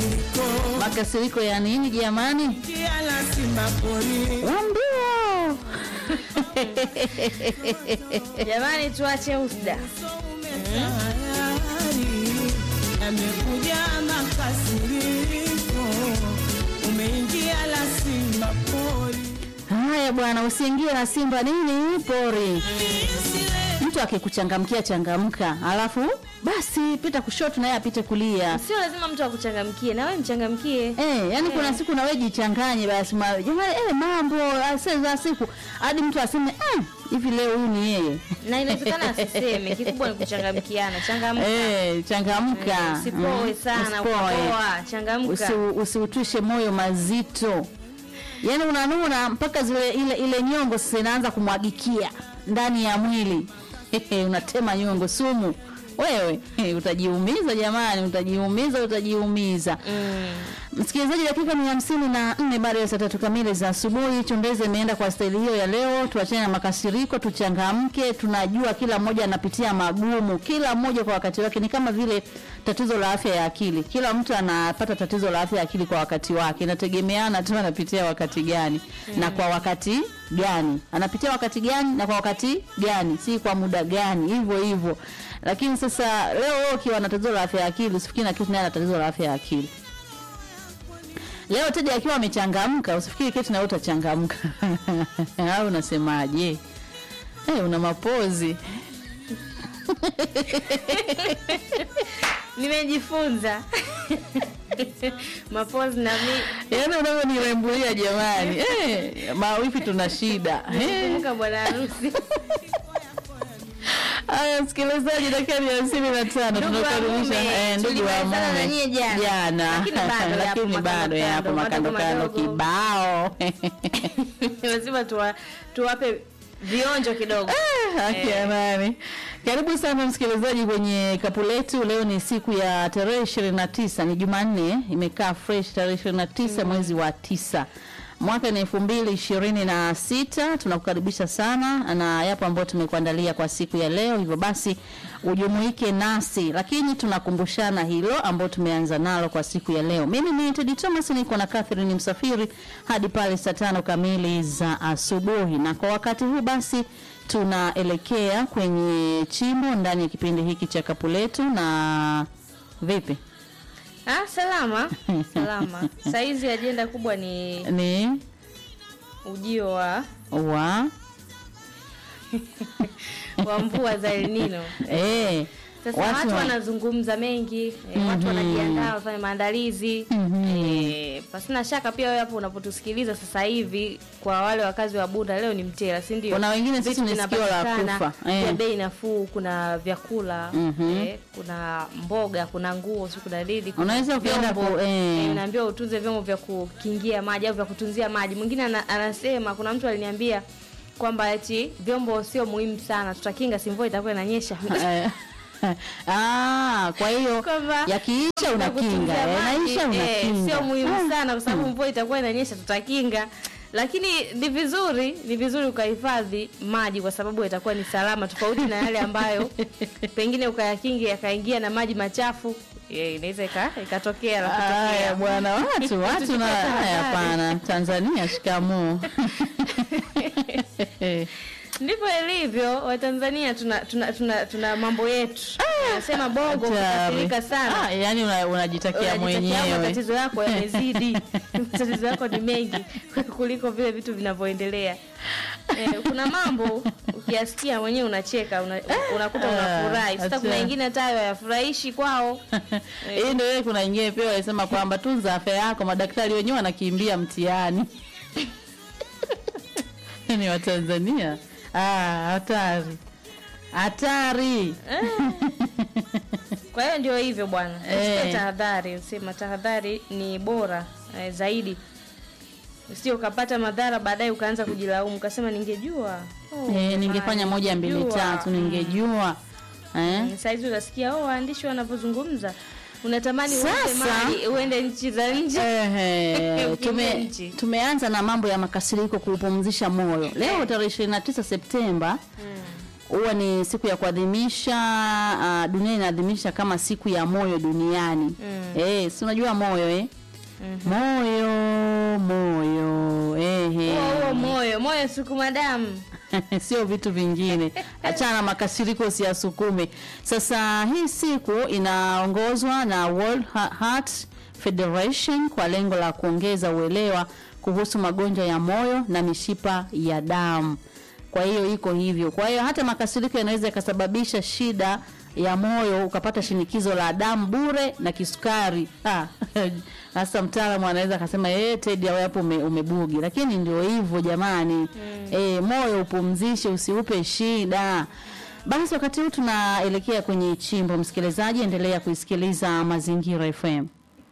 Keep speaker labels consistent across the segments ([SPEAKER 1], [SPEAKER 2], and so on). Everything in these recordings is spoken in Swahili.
[SPEAKER 1] Makasiriko ya nini jamani? Wambio
[SPEAKER 2] Jamani, tuache usda.
[SPEAKER 3] Yamekuja makasiriko, umeingia la simba pori.
[SPEAKER 1] haya bwana, usiingie na simba nini pori. Mtu akikuchangamkia changamka, alafu basi pita kushoto naye apite kulia.
[SPEAKER 2] Sio lazima mtu akuchangamkie, na wewe mchangamkie.
[SPEAKER 1] Eh, yani kuna siku na wewe jichanganye basi ma, jamani eh, mambo ase za siku hadi mtu aseme eh, hivi leo huyu ni yeye.
[SPEAKER 2] Na inawezekana asiseme, kikubwa ni kuchangamkiana. Changamka.
[SPEAKER 1] Eh, changamka.
[SPEAKER 2] Eh, usipoe
[SPEAKER 1] Mm,
[SPEAKER 2] sana,
[SPEAKER 1] usipoe.
[SPEAKER 2] ukapoa, changamka.
[SPEAKER 1] Usi- Usiutwishe moyo mazito. Yaani unanuna mpaka zile ile ile nyongo sasa inaanza kumwagikia ndani ya mwili. Unatema nyongo sumu. Wewe eh, utajiumiza jamani, utajiumiza, utajiumiza.
[SPEAKER 2] Mm.
[SPEAKER 1] Msikilizaji, dakika ni hamsini na nne baada ya saa tatu kamili za asubuhi. Chumbeze imeenda kwa staili hiyo ya leo. Tuachane na makasiriko, tuchangamke. Tunajua kila mmoja anapitia magumu, kila mmoja kwa wakati wake. Ni kama vile tatizo la afya ya akili, kila mtu anapata tatizo la afya ya akili kwa wakati wake, inategemeana tu anapitia wakati gani na kwa wakati gani, anapitia wakati gani na kwa wakati gani, si kwa muda gani, hivyo hivyo. Lakini sasa leo wewe ukiwa na tatizo la afya ya akili, usifikiri na kitu naye ana tatizo la afya ya akili. Leo Teddy akiwa amechangamka, usifikiri keti na wewe utachangamka. Au unasemaje? Eh, una mapozi.
[SPEAKER 2] Nimejifunza. Mapozi na mi
[SPEAKER 1] Yaani unavyonirembulia jamani. Eh, mawifi tuna shida. Eh.
[SPEAKER 2] kumbuka bwana harusi.
[SPEAKER 1] Haya msikilizaji, dakika ni hamsini na tano
[SPEAKER 2] Ndugu wa
[SPEAKER 1] tunakaribisha
[SPEAKER 2] mume,
[SPEAKER 1] eh, ndugu wa
[SPEAKER 2] tulimalizana na
[SPEAKER 1] mume
[SPEAKER 2] nyie jana.
[SPEAKER 1] jana,
[SPEAKER 2] Lakini bado yapo
[SPEAKER 1] lakini bado yapo
[SPEAKER 2] makando
[SPEAKER 1] makando kando
[SPEAKER 2] madogo.
[SPEAKER 1] kibao.
[SPEAKER 2] Lazima tuwa, tuwape vionjo kidogo.
[SPEAKER 1] Haki ya nani? Karibu sana msikilizaji kwenye kapu letu. Leo ni siku ya tarehe ishirini na tisa ni Jumanne, imekaa fresh tarehe ishirini na tisa mwezi wa tisa mwaka ni elfu mbili ishirini na sita. Tunakukaribisha sana na yapo ambayo tumekuandalia kwa siku ya leo, hivyo basi ujumuike nasi, lakini tunakumbushana hilo ambao tumeanza nalo kwa siku ya leo. Mimi ni Teddy Thomas, niko na Catherine Msafiri hadi pale saa tano kamili za asubuhi, na kwa wakati huu basi tunaelekea kwenye chimbo ndani ya kipindi hiki cha kapu letu. Na vipi,
[SPEAKER 2] Ah, salama. Salama. Saizi ajenda kubwa ni
[SPEAKER 1] ni
[SPEAKER 2] ujio wa
[SPEAKER 1] wa
[SPEAKER 2] wa mvua za El Nino.
[SPEAKER 1] eh,
[SPEAKER 2] Sasa watu,
[SPEAKER 1] wa-
[SPEAKER 2] wanazungumza mengi eh, watu wanajiandaa wanafanya maandalizi eh, pasina shaka pia wewe hapo unapotusikiliza sasa hivi, kwa wale wakazi wa Bunda leo ni mtela, si ndio?
[SPEAKER 1] Kuna wengine sisi
[SPEAKER 2] Vitu
[SPEAKER 1] ni sikio la
[SPEAKER 2] vinapatikana
[SPEAKER 1] kufa, eh.
[SPEAKER 2] vya bei nafuu, kuna vyakula
[SPEAKER 1] Mhm.
[SPEAKER 2] eh, kuna mboga, kuna nguo, si kuna nini, kuna
[SPEAKER 1] Unaweza ukaenda
[SPEAKER 2] vyombo,
[SPEAKER 1] ku- eh.
[SPEAKER 2] eh, unaambiwa utunze vyombo vya kukingia maji au vya kutunzia maji. Mwingine ana, anasema kuna mtu aliniambia kwamba eti vyombo sio muhimu sana, tutakinga si mvua itakuwa inanyesha.
[SPEAKER 1] Eh, ah, kwa hiyo
[SPEAKER 2] Kwamba
[SPEAKER 1] yakiisha unakinga,
[SPEAKER 2] kutunzia
[SPEAKER 1] yanaisha
[SPEAKER 2] maji, eh,
[SPEAKER 1] unakinga.
[SPEAKER 2] sio muhimu
[SPEAKER 1] Ah,
[SPEAKER 2] sana kwa sababu mvua itakuwa inanyesha, tutakinga. Lakini ni vizuri ni vizuri ukahifadhi maji kwa sababu itakuwa ni salama, tofauti na yale ambayo pengine ukayakinga yakaingia na maji machafu, eh, inaweza ika- ikatokea la
[SPEAKER 1] Haya
[SPEAKER 2] kutokea.
[SPEAKER 1] bwana, watu watu na
[SPEAKER 2] Tukipata
[SPEAKER 1] haya,
[SPEAKER 2] habari.
[SPEAKER 1] hapana. Tanzania shikamoo.
[SPEAKER 2] Ndivyo ilivyo. Watanzania tuna, tuna, tuna, tuna mambo yetu, nasema bongo
[SPEAKER 1] Hatari.
[SPEAKER 2] kukasirika sana
[SPEAKER 1] Ah, yani una- unajitakia
[SPEAKER 2] Unajitakia
[SPEAKER 1] mwenyewe.
[SPEAKER 2] matatizo yako yamezidi, matatizo yako ni mengi kuliko vile vitu vinavyoendelea. Eh, kuna mambo ukiyasikia mwenyewe unacheka, una, unakuta unafurahi. Sasa kuna
[SPEAKER 1] acha.
[SPEAKER 2] wengine hata hayo hayafurahishi kwao.
[SPEAKER 1] Hii ndio ile kuna ingine pia walisema kwamba tunza afya yako, madaktari wenyewe wanakimbia mtihani. Ni Watanzania. Ah, hatari. Hatari.
[SPEAKER 2] Kwa hiyo ndio hivyo bwana, uchukue
[SPEAKER 1] Eh.
[SPEAKER 2] tahadhari. Sema tahadhari ni bora eh, zaidi, usije ukapata madhara baadaye ukaanza kujilaumu, ukasema ningejua. Oh,
[SPEAKER 1] Eh, ningefanya
[SPEAKER 2] jamani,
[SPEAKER 1] moja mbili
[SPEAKER 2] ningejua.
[SPEAKER 1] tatu ningejua. Eh?
[SPEAKER 2] Mm, Saizi unasikia oh, waandishi wanavyozungumza, unatamani uende
[SPEAKER 1] Sasa-
[SPEAKER 2] mali uende nchi za nje.
[SPEAKER 1] Ehe,
[SPEAKER 2] Ukimbia
[SPEAKER 1] tume,
[SPEAKER 2] nchi.
[SPEAKER 1] tumeanza na mambo ya makasiriko kuupumzisha moyo leo tarehe 29 Septemba huwa ni siku ya kuadhimisha uh, dunia inaadhimisha kama siku ya moyo duniani mm. eh, si unajua moyo eh? mm-hmm. moyo moyo ehe
[SPEAKER 2] huo huo moyo moyo sukuma damu
[SPEAKER 1] sio vitu vingine achana na makasiriko usiyasukume sasa hii siku inaongozwa na World Ha- Heart Federation kwa lengo la kuongeza uelewa kuhusu magonjwa ya moyo na mishipa ya damu kwa hiyo iko hivyo kwa hiyo hata makasiriko yanaweza yakasababisha shida ya moyo ukapata shinikizo la damu bure na kisukari Ah, hasa mtaalamu anaweza akasema eh Teddy au hapo ume, umebugi lakini ndio hivyo jamani mm. eh, moyo upumzishe usiupe shida basi wakati huu tunaelekea kwenye chimbo msikilizaji endelea kuisikiliza mazingira fm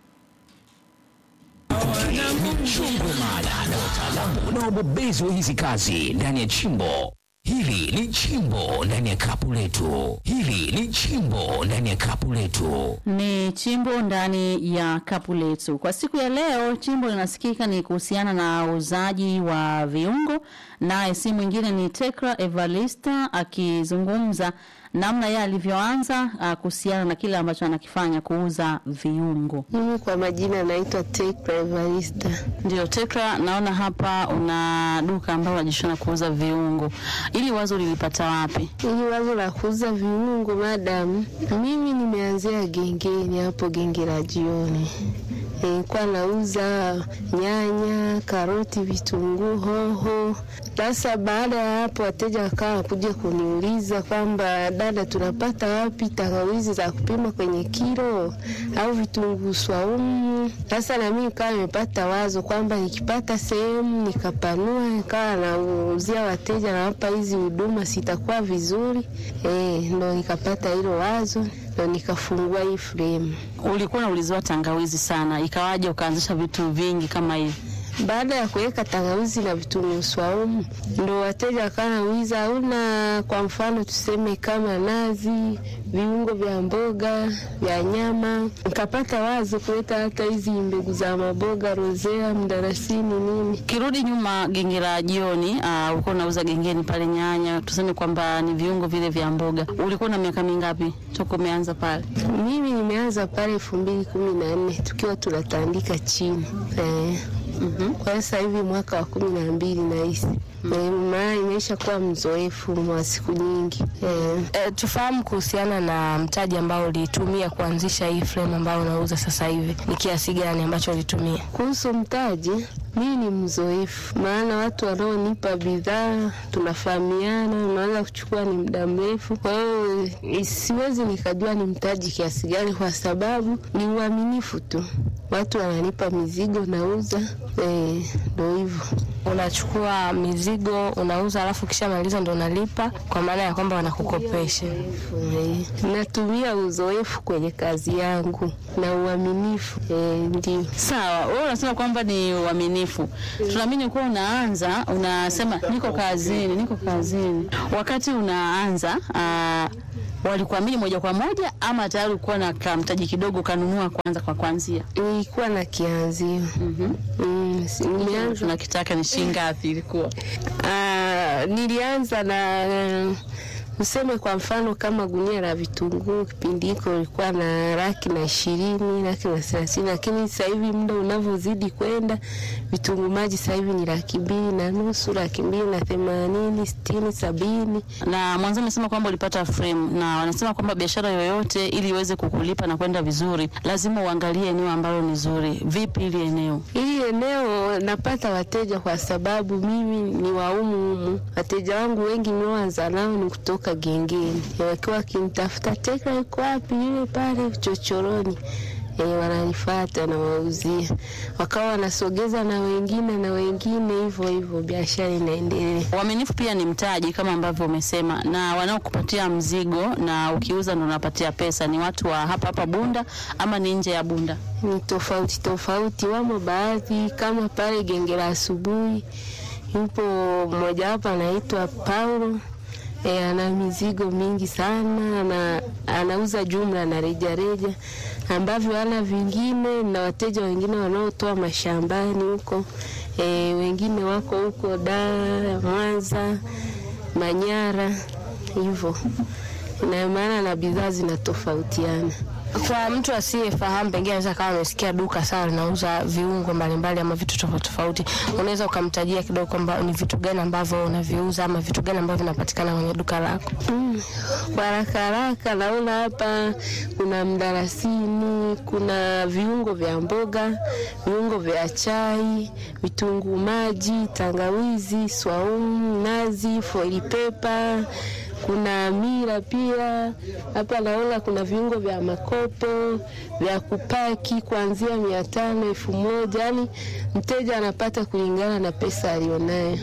[SPEAKER 4] Chimbo mada na wataalamu na wabobezi wa hizi kazi ndani ya chimbo. Hili ni chimbo ndani ya kapu letu. Hili ni chimbo ndani ya kapu letu.
[SPEAKER 1] ni chimbo ndani ya kapu letu kwa siku ya leo chimbo linasikika ni kuhusiana na uuzaji wa viungo naye si mwingine ni tekra evalista akizungumza namna yeye alivyoanza ah, kuhusiana na kile ambacho anakifanya kuuza viungo
[SPEAKER 5] Mimi kwa majina naitwa Tekra Evarista.
[SPEAKER 1] ndio tekra naona hapa una duka ambalo unajishona kuuza viungo ili wazo lilipata wapi
[SPEAKER 5] Ili wazo la kuuza viungo madam, mimi nimeanzia gengeni hapo genge la jioni. Nilikuwa nauza nyanya, karoti, vitunguu, hoho. Sasa baada ya hapo, wateja wakawa kuja kuniuliza kwamba dada, tunapata wapi tangawizi za kupima kwenye kilo au vitunguu swaumu? Sasa na mimi nikawa nimepata wazo kwamba nikipata sehemu nikapanua, nikawa nauzia wateja, nawapa hizi huduma, sitakuwa vizuri eh, ndo nikapata hilo wazo, ndo nikafungua hii frame.
[SPEAKER 1] ulikuwa unauliziwa tangawizi sana ikawaje ukaanzisha vitu vingi kama hivi
[SPEAKER 5] Baada ya kuweka tangawizi na vitunguu swaumu, ndo wateja wakawa nauliza, hauna kwa mfano tuseme kama nazi, viungo vya mboga, vya nyama. Nikapata wazo kuleta hata hizi mbegu za maboga, rozea, mdarasini, nini.
[SPEAKER 1] kirudi nyuma genge la jioni uh, ulikuwa unauza gengeni pale nyanya tuseme kwamba ni viungo vile vya mboga ulikuwa na miaka mingapi toka umeanza pale
[SPEAKER 5] Mimi nimeanza pale elfu mbili kumi na nne tukiwa tunatandika chini eh.
[SPEAKER 1] mm-hmm.
[SPEAKER 5] Kwa hiyo sasa hivi mwaka wa kumi na mbili nahisi Eh, maana imesha kuwa mzoefu wa siku nyingi eh.
[SPEAKER 6] E, tufahamu kuhusiana na mtaji ambao ulitumia kuanzisha hii frame ambayo unauza sasa hivi, ni kiasi gani ambacho ulitumia?
[SPEAKER 5] Kuhusu mtaji, mimi ni mzoefu, maana watu wanaonipa bidhaa tunafahamiana, unaweza kuchukua ni muda mrefu. Kwa hiyo eh, siwezi nikajua ni mtaji kiasi gani, kwa sababu ni uaminifu tu. Watu wananipa mizigo, nauza, eh, ndo hivyo.
[SPEAKER 6] Unachukua mizigo unauza, alafu kisha maliza ndo unalipa, kwa maana ya kwamba wanakukopesha.
[SPEAKER 5] Eh, natumia uzoefu kwenye kazi yangu na uaminifu, eh, ndio
[SPEAKER 1] sawa wewe unasema kwamba ni uaminifu tunaamini kuwa unaanza unasema niko kazini niko kazini wakati unaanza uh, walikuamini moja kwa moja ama tayari ulikuwa na kamtaji kidogo kanunua kwanza kwa kwanzia
[SPEAKER 5] nilikuwa na kianzio
[SPEAKER 1] mm-hmm.
[SPEAKER 5] mm, si- nimeanza
[SPEAKER 1] tunakitaka ni shilingi ngapi ilikuwa
[SPEAKER 5] Ah, nilianza na useme kwa mfano kama gunia la vitunguu kipindi hiko ilikuwa na laki na ishirini laki na thelathini lakini sasa hivi muda unavyozidi kwenda vitunguu maji sasa hivi ni laki mbili na nusu laki mbili na themanini sitini sabini
[SPEAKER 1] na mwanzo umesema kwamba ulipata frame na wanasema kwamba biashara yoyote ili iweze kukulipa na kwenda vizuri lazima uangalie eneo ambalo ni zuri vipi ili eneo
[SPEAKER 5] Hili eneo napata wateja kwa sababu mimi ni waumu humu. Wateja wangu wengi ninaoanza nao ni kutoka gengeni, wakiwa wakinitafuta Tekra iko wapi, yule pale chochoroni E, wananifata na wauzia, wakawa wanasogeza na wengine na wengine, hivyo hivyo, biashara inaendelea.
[SPEAKER 1] uaminifu pia ni mtaji kama ambavyo umesema na wanaokupatia mzigo na ukiuza ndo unapatia pesa ni watu wa hapa hapa bunda ama ni nje ya bunda
[SPEAKER 5] ni tofauti tofauti. Wamo baadhi kama pale genge la asubuhi, yupo mmoja wapo anaitwa Paulo e, ana mizigo mingi sana ana, anauza jumla na rejareja ambavyo ana vingine na wateja wengine wanaotoa mashambani huko e, wengine wako huko Dar, Mwanza, Manyara hivyo, ina maana na bidhaa zinatofautiana.
[SPEAKER 6] Kwa mtu asiyefahamu, pengine anaweza kama amesikia duka sawa linauza viungo mbalimbali ama vitu tofauti tofauti, unaweza ukamtajia kidogo kwamba ni vitu gani ambavyo unaviuza ama vitu gani ambavyo vinapatikana kwenye duka lako?
[SPEAKER 5] Mm, kwa haraka haraka naona hapa kuna mdalasini, kuna viungo vya mboga, viungo vya chai, vitunguu maji, tangawizi, swaumu, nazi, foili pepa, kuna mira pia. Hapa naona kuna viungo vya makopo vya kupaki kuanzia mia tano elfu moja yani mteja anapata kulingana na pesa alionayo.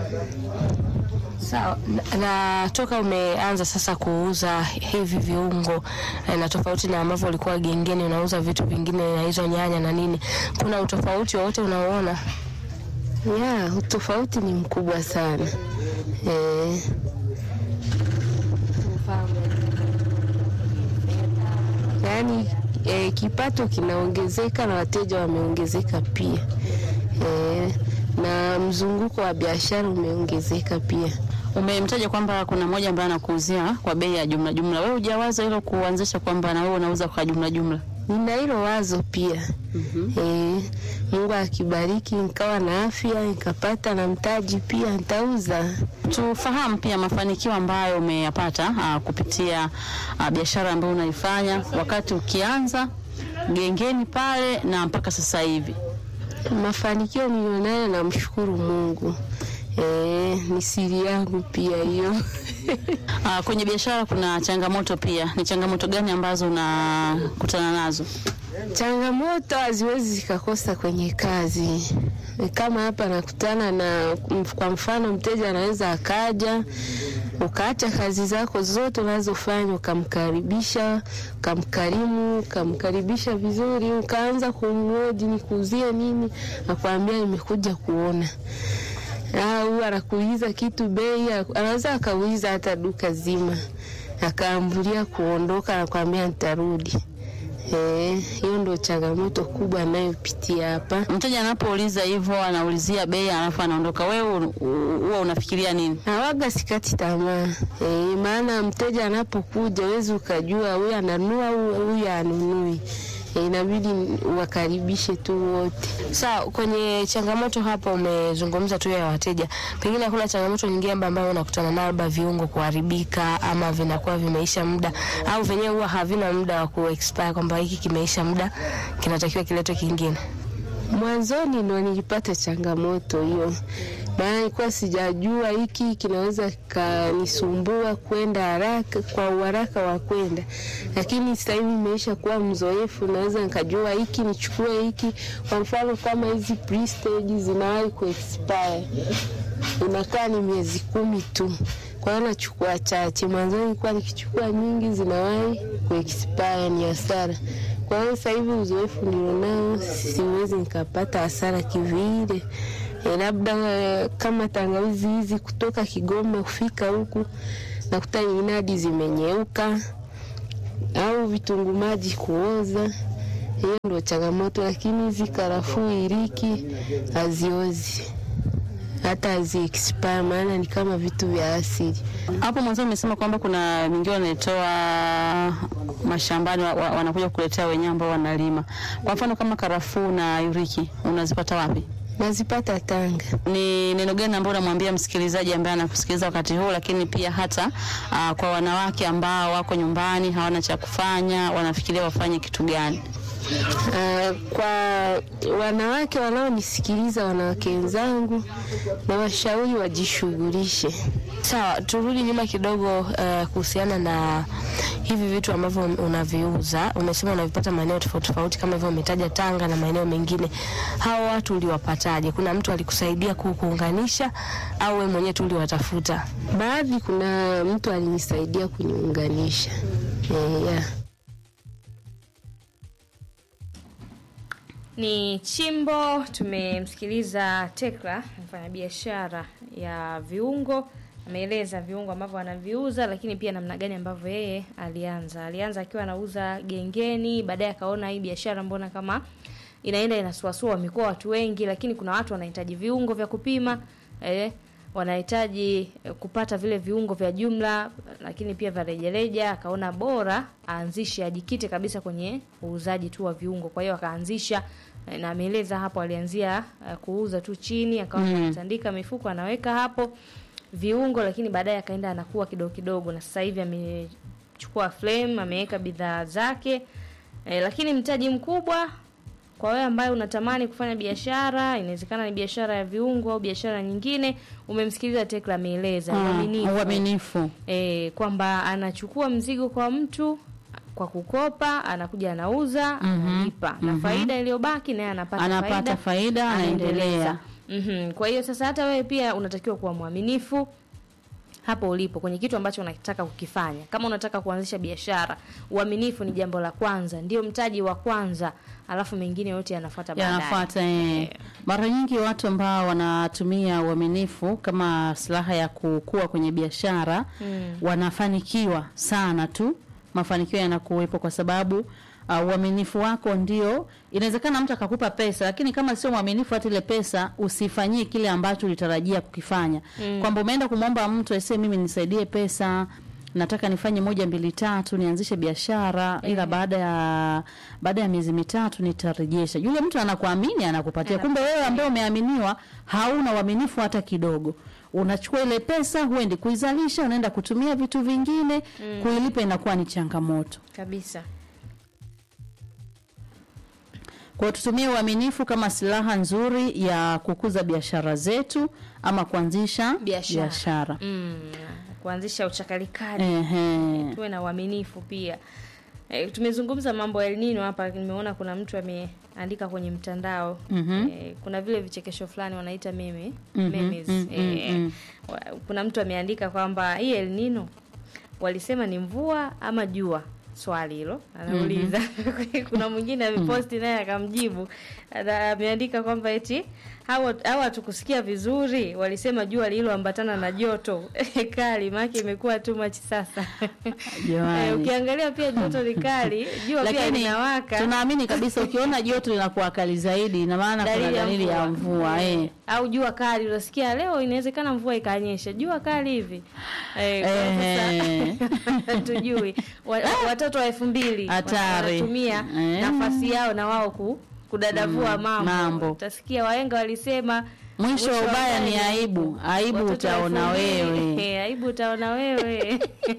[SPEAKER 6] Sawa. Na, na toka umeanza sasa kuuza hivi viungo eh, na tofauti na ambavyo ulikuwa gengeni unauza vitu vingine na hizo nyanya na nini, kuna utofauti wowote unaoona?
[SPEAKER 5] Ya, utofauti ni mkubwa sana eh. Yaani eh, kipato kinaongezeka na wateja wameongezeka pia eh, na mzunguko wa biashara umeongezeka pia.
[SPEAKER 1] Umemtaja kwamba kuna mmoja ambaye anakuuzia kwa bei ya jumla jumla. Wewe hujawaza hilo kuanzisha kwamba na wewe unauza kwa jumla jumla?
[SPEAKER 5] Nina hilo wazo pia eh, Mungu akibariki nikawa na afya nikapata na mtaji pia nitauza.
[SPEAKER 1] Tufahamu pia mafanikio ambayo umeyapata aa, kupitia aa, biashara ambayo unaifanya wakati ukianza gengeni pale na mpaka sasa hivi.
[SPEAKER 5] Mafanikio nilionayo namshukuru Mungu. Eh, ni siri yangu pia hiyo.
[SPEAKER 1] Aa, kwenye biashara kuna changamoto pia. Ni changamoto gani ambazo unakutana nazo?
[SPEAKER 5] Changamoto haziwezi zikakosa kwenye kazi. Kama hapa nakutana na, kwa mfano, mteja anaweza akaja ukaacha kazi zako zote unazofanya ukamkaribisha, ukamkarimu, ukamkaribisha vizuri, ukaanza kumhoji nikuuzie nini, akwambia nimekuja kuona au anakuuliza kitu bei, anaweza akauliza hata duka zima, akaambulia kuondoka, anakwambia nitarudi. Eh, hiyo ndio changamoto kubwa anayopitia hapa.
[SPEAKER 1] Mteja anapouliza hivyo, anaulizia bei alafu anaondoka, wewe u- u- huwa unafikiria nini?
[SPEAKER 5] Hawaga sikati tamaa eh, maana mteja anapokuja huwezi ukajua huyu ananua au huyu anunui. Eh, inabidi wakaribishe tu wote.
[SPEAKER 6] Sawa, kwenye changamoto hapa umezungumza tu ya wateja, pengine hakuna changamoto nyingine amba- ambayo unakutana nayo, labda viungo kuharibika ama vinakuwa vimeisha muda au venyewe huwa havina muda wa kuexpire, kwamba hiki kimeisha muda kinatakiwa kiletwe kingine?
[SPEAKER 5] Mwanzoni ndo nilipata changamoto hiyo, maana nilikuwa sijajua hiki kinaweza kanisumbua kwenda haraka kwa uharaka wa kwenda, lakini sasa hivi nimeisha kuwa mzoefu, naweza nikajua hiki nichukue hiki. Kwa mfano kama hizi prestige zinawahi kuexpire, inakaa ni miezi kumi tu, kwa hiyo nachukua chache. Mwanzoni nilikuwa nikichukua nyingi, zinawahi kuexpire, ni hasara. Kwa hiyo sasa hivi uzoefu nilionao, siwezi nikapata hasara kivile. E, labda eh, kama tangawizi hizi kutoka Kigoma kufika huku nakuta nyingine hadi zimenyeuka au vitunguu maji kuoza. Hiyo ndio changamoto, lakini hizi karafuu, iliki haziozi hata hazi expire, maana ni kama vitu vya asili.
[SPEAKER 1] Hapo mwanzo umesema kwamba kuna mingine wanaitoa mashambani wa, wa, wanakuja kukuletea wenyewe ambao wanalima. Kwa mfano kama karafuu na yuriki unazipata wapi?
[SPEAKER 5] Nazipata Tanga.
[SPEAKER 1] Ni neno gani ambalo unamwambia msikilizaji ambaye anakusikiliza wakati huu, lakini pia hata aa, kwa wanawake ambao wako nyumbani hawana cha kufanya, wanafikiria wafanye kitu gani?
[SPEAKER 5] Uh, kwa wanawake wanaonisikiliza, wanawake wenzangu, na washauri wajishughulishe.
[SPEAKER 6] Sawa, turudi nyuma kidogo eh, kuhusiana na hivi vitu ambavyo unaviuza. Umesema unavipata maeneo tofauti tofauti, kama hivyo umetaja Tanga na maeneo mengine. Hao watu uliwapataje? Kuna mtu alikusaidia ku- kuunganisha au wewe mwenyewe tu uliwatafuta?
[SPEAKER 5] Baadhi, kuna mtu alinisaidia kuniunganisha eh, yeah.
[SPEAKER 2] Ni Chimbo. Tumemsikiliza Tekla, mfanyabiashara ya viungo, ameeleza viungo ambavyo anaviuza, lakini pia namna gani ambavyo yeye alianza. Alianza akiwa anauza gengeni, baadaye akaona hii biashara mbona kama inaenda inasuasua, wamekuwa watu wengi, lakini kuna watu wanahitaji viungo vya kupima eh, wanahitaji eh, kupata vile viungo vya jumla, lakini pia vya rejareja. Akaona bora aanzishe, ajikite kabisa kwenye uuzaji tu wa viungo. Kwa hiyo akaanzisha eh, na ameeleza hapo, alianzia eh, kuuza tu chini, akawa anatandika mifuko anaweka hapo viungo, lakini baadaye akaenda anakuwa kidogo kidogo, na sasa hivi amechukua flame, ameweka bidhaa zake eh, lakini mtaji mkubwa kwa wewe ambaye unatamani kufanya biashara, inawezekana ni biashara ya viungo au biashara nyingine. Umemsikiliza Tekla ameeleza
[SPEAKER 1] Ah,
[SPEAKER 2] uaminifu.
[SPEAKER 1] uaminifu
[SPEAKER 2] eh, kwamba anachukua mzigo kwa mtu kwa kukopa, anakuja anauza, analipa na faida iliyobaki naye anapata,
[SPEAKER 1] anapata faida anaendelea
[SPEAKER 2] Mhm. Kwa hiyo sasa hata wewe pia unatakiwa kuwa mwaminifu hapo ulipo kwenye kitu ambacho unataka kukifanya. Kama unataka kuanzisha biashara, uaminifu ni jambo la kwanza, ndio mtaji wa kwanza, alafu mengine yote yanafuata baadaye.
[SPEAKER 1] yanafuata eh. Mara nyingi watu ambao wanatumia uaminifu kama silaha ya kukua kwenye biashara wanafanikiwa sana tu, mafanikio yanakuwepo kwa sababu uh, uaminifu wako ndio. Inawezekana mtu akakupa pesa, lakini kama sio mwaminifu, hata ile pesa usifanyie kile ambacho ulitarajia kukifanya, kwamba umeenda kumwomba mtu aisee, mimi nisaidie pesa nataka nifanye moja mbili tatu nianzishe biashara ila baada ya baada ya miezi mitatu nitarejesha. Yule mtu anakuamini anakupatia, kumbe wewe ambaye umeaminiwa hauna uaminifu hata kidogo. Unachukua ile pesa, huendi kuizalisha, unaenda kutumia vitu vingine, kuilipa inakuwa ni changamoto.
[SPEAKER 2] Kabisa.
[SPEAKER 1] Kwa hiyo tutumie uaminifu kama silaha nzuri ya kukuza biashara zetu ama kuanzisha
[SPEAKER 2] Biashara.
[SPEAKER 1] biashara.
[SPEAKER 2] Mm. Kuanzisha uchakalikaji.
[SPEAKER 1] Ehe.
[SPEAKER 2] tuwe na uaminifu pia. E, tumezungumza mambo ya El Nino hapa, nimeona kuna mtu ameandika kwenye mtandao
[SPEAKER 1] Mhm.
[SPEAKER 2] e, kuna vile vichekesho fulani wanaita meme
[SPEAKER 1] Mhm,
[SPEAKER 2] memes.
[SPEAKER 1] mm,
[SPEAKER 2] e,
[SPEAKER 1] mm, mm.
[SPEAKER 2] wa- kuna mtu ameandika kwamba hii El Nino walisema ni mvua ama jua swali hilo anauliza kuna mwingine ameposti naye akamjibu Ana- ameandika kwamba eti hawa hawa hatukusikia vizuri walisema jua lililoambatana na joto kali maana imekuwa too much sasa
[SPEAKER 1] Jamani.
[SPEAKER 2] Eh, ukiangalia pia joto ni kali jua pia
[SPEAKER 1] lakini
[SPEAKER 2] linawaka
[SPEAKER 1] tunaamini kabisa ukiona joto linakuwa kali zaidi ina maana kuna dalili ya mvua eh.
[SPEAKER 2] au jua kali unasikia leo inawezekana mvua ikanyesha jua kali hivi eh, kwa
[SPEAKER 1] Eh.
[SPEAKER 2] sasa hatujui Wa- watoto wa elfu mbili
[SPEAKER 1] Hatari.
[SPEAKER 2] wanatumia
[SPEAKER 1] Eh.
[SPEAKER 2] nafasi yao na wao ku, kudadavua mambo.
[SPEAKER 1] mambo.
[SPEAKER 2] utasikia wahenga walisema
[SPEAKER 1] Mwisho wa ubaya ni aibu. Aibu
[SPEAKER 2] Watoto
[SPEAKER 1] utaona
[SPEAKER 2] wa elfu mbili.
[SPEAKER 1] wewe.
[SPEAKER 2] Eh, aibu utaona wewe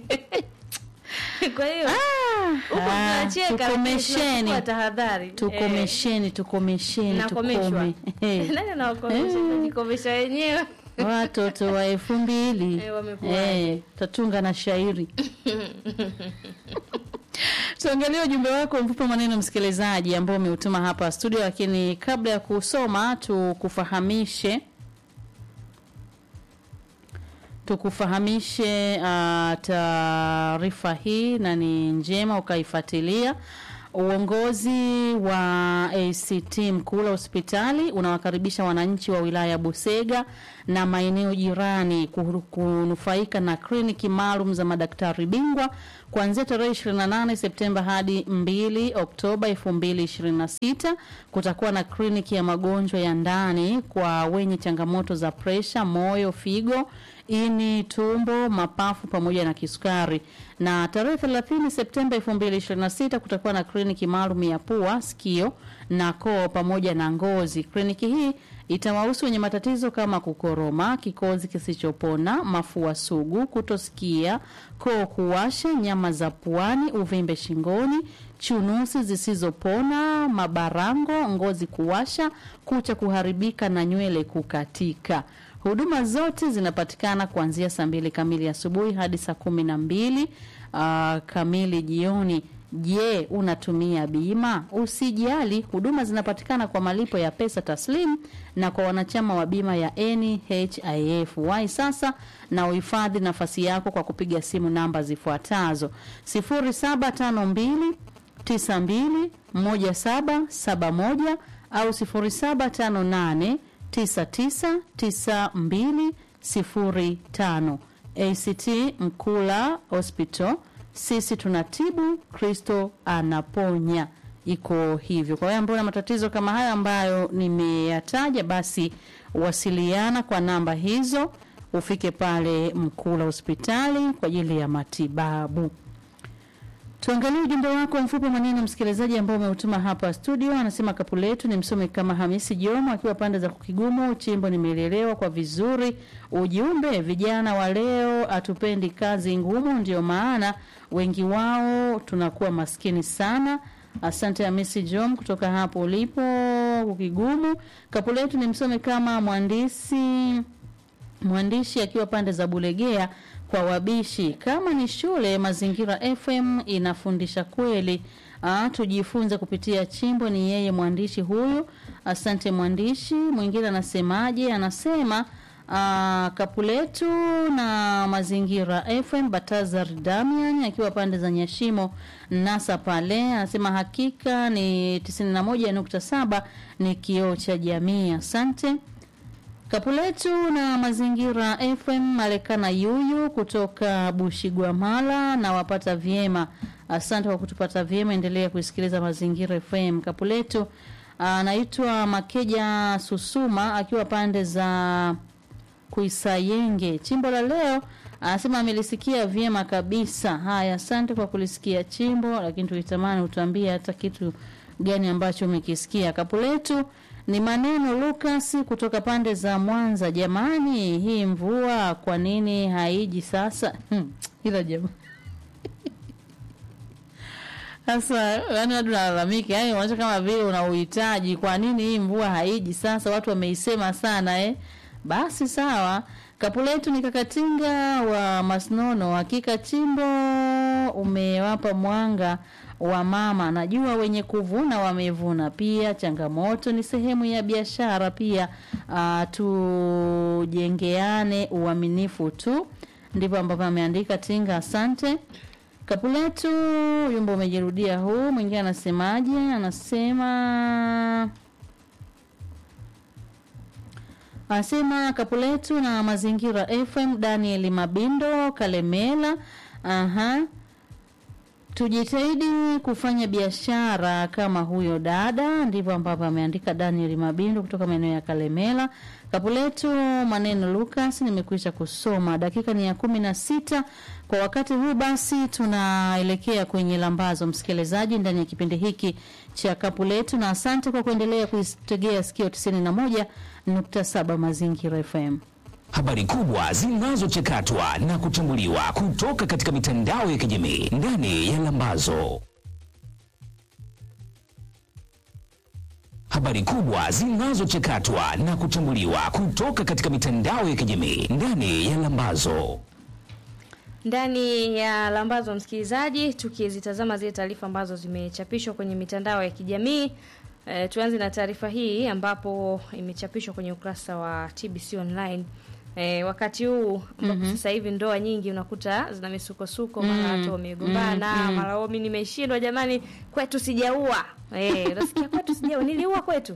[SPEAKER 2] kwa hiyo huko
[SPEAKER 1] Ah,
[SPEAKER 2] tunacheka, lakini
[SPEAKER 1] tukomesheni.
[SPEAKER 2] tunachukua tahadhari Eh.
[SPEAKER 1] tukomesheni tukomesheni
[SPEAKER 2] Nakomeshwa.
[SPEAKER 1] tukome
[SPEAKER 2] Nani anawakomesha? Tunajikomesha wenyewe.
[SPEAKER 1] watoto wa elfu mbili
[SPEAKER 2] Eh, wamekuwa.
[SPEAKER 1] eh, tatunga na shairi tuangalie ujumbe wako mfupi maneno msikilizaji ambao umeutuma hapa studio lakini kabla ya kusoma tukufahamishe tukufahamishe uh, taarifa hii na ni njema ukaifuatilia. Uongozi wa ACT Mkula hospitali unawakaribisha wananchi wa wilaya ya Busega na maeneo jirani kuhu- kunufaika na kliniki maalum za madaktari bingwa kuanzia tarehe 28 Septemba hadi 2 Oktoba 2026. Kutakuwa na kliniki ya magonjwa ya ndani kwa wenye changamoto za presha, moyo, figo, ini, tumbo, mapafu pamoja na kisukari. Na tarehe 30 Septemba 2026 kutakuwa na kliniki maalum ya pua, sikio na koo pamoja na ngozi. Kliniki hii itawahusu wenye matatizo kama kukoroma, kikozi kisichopona, mafua sugu, kutosikia, koo kuwasha, nyama za puani, uvimbe shingoni, chunusi zisizopona, mabarango, ngozi kuwasha, kucha kuharibika na nywele kukatika. Huduma zote zinapatikana kuanzia saa mbili kamili asubuhi hadi saa kumi na mbili uh, kamili jioni. Je, unatumia bima? Usijali, huduma zinapatikana kwa malipo ya pesa taslimu na kwa wanachama wa bima ya NHIF. Wahi sasa na uhifadhi nafasi yako kwa kupiga simu namba zifuatazo 0752 921771 au 0758 999205. ACT Mkula Hospital, sisi tunatibu, Kristo anaponya. Iko hivyo. Kwa hiyo ambao na matatizo kama haya ambayo nimeyataja, basi wasiliana kwa namba hizo ufike pale Mkula hospitali kwa ajili ya matibabu. Tuangalie ujumbe wako mfupi wa maneno msikilizaji, ambao umeutuma hapa studio. Anasema kapu letu ni msome kama Hamisi Jomo akiwa pande za Kukigumu. Chimbo nimeelelewa kwa vizuri. Ujumbe, vijana wa leo hatupendi kazi ngumu, ndio maana wengi wao tunakuwa maskini sana. Asante Hamisi Jom kutoka hapo ulipo Kukigumu. Kapu letu ni msome kama mwandishi mwandishi akiwa pande za Bulegea kwa wabishi. Kama ni shule, Mazingira FM inafundisha kweli. Ah, tujifunze kupitia chimbo. Ni yeye mwandishi huyu. Asante mwandishi. Mwingine anasemaje? Anasema ah, kapuletu na Mazingira FM. Batazar Damian akiwa pande za Nyashimo Nasa pale anasema hakika ni 91.7 ni kioo cha jamii. Asante. Kapuletu na Mazingira FM Malekana Yuyu kutoka Bushigwamala na wapata vyema. Asante kwa kutupata vyema, endelea kuisikiliza Mazingira FM. Kapuletu anaitwa Makeja Susuma akiwa pande za Kuisayenge. Chimbo la leo anasema amelisikia vyema kabisa. Haya, asante kwa kulisikia chimbo, lakini tulitamani utuambie hata kitu gani ambacho umekisikia. Kapuletu ni maneno Lucas kutoka pande za Mwanza. Jamani, hii mvua kwa nini haiji sasa? Hmm, ila jamaa sasa, yani watu nalalamika, yani unaona kama vile una uhitaji. Kwa nini hii mvua haiji sasa? Watu wameisema sana eh. Basi sawa. Kapuletu ni kakatinga wa Masnono. Hakika chimbo umewapa mwanga wa mama. Najua wenye kuvuna wamevuna. Pia changamoto ni sehemu ya biashara. Pia uh, tujengeane uaminifu tu, ndivyo ambavyo ameandika Tinga. Asante Kapuletu. Wimbo umejirudia huu. Mwingine anasemaje? Anasema anasema Kapuletu na Mazingira FM. Daniel Mabindo Kalemela. Aha. Tujitahidi kufanya biashara kama huyo dada, ndivyo ambavyo ameandika Daniel Mabindo kutoka maeneo ya Kalemela. Kapuletu maneno Lucas, nimekwisha kusoma. Dakika ni ya kumi na sita kwa wakati huu. Basi tunaelekea kwenye lambazo, msikilizaji, ndani ya kipindi hiki cha Kapuletu, na asante kwa kuendelea kuitegea sikio 91.7 Mazingira FM.
[SPEAKER 4] Habari kubwa zinazochakatwa na kuchambuliwa kutoka katika mitandao ya kijamii ndani ya Lambazo. Habari kubwa zinazochakatwa na kuchambuliwa kutoka katika mitandao ya kijamii ndani ya Lambazo.
[SPEAKER 2] ndani ya lambazo msikilizaji, tukizitazama zile taarifa ambazo zimechapishwa kwenye mitandao ya kijamii. E, tuanze na taarifa hii ambapo imechapishwa kwenye ukurasa wa TBC online. E, wakati huu ambapo sasa hivi ndoa nyingi unakuta zina misukosuko, mara watu wamegombana, mara wao mimi nimeshindwa, jamani, kwetu sijaua. Eh, unasikia kwetu sijaua, niliua kwetu.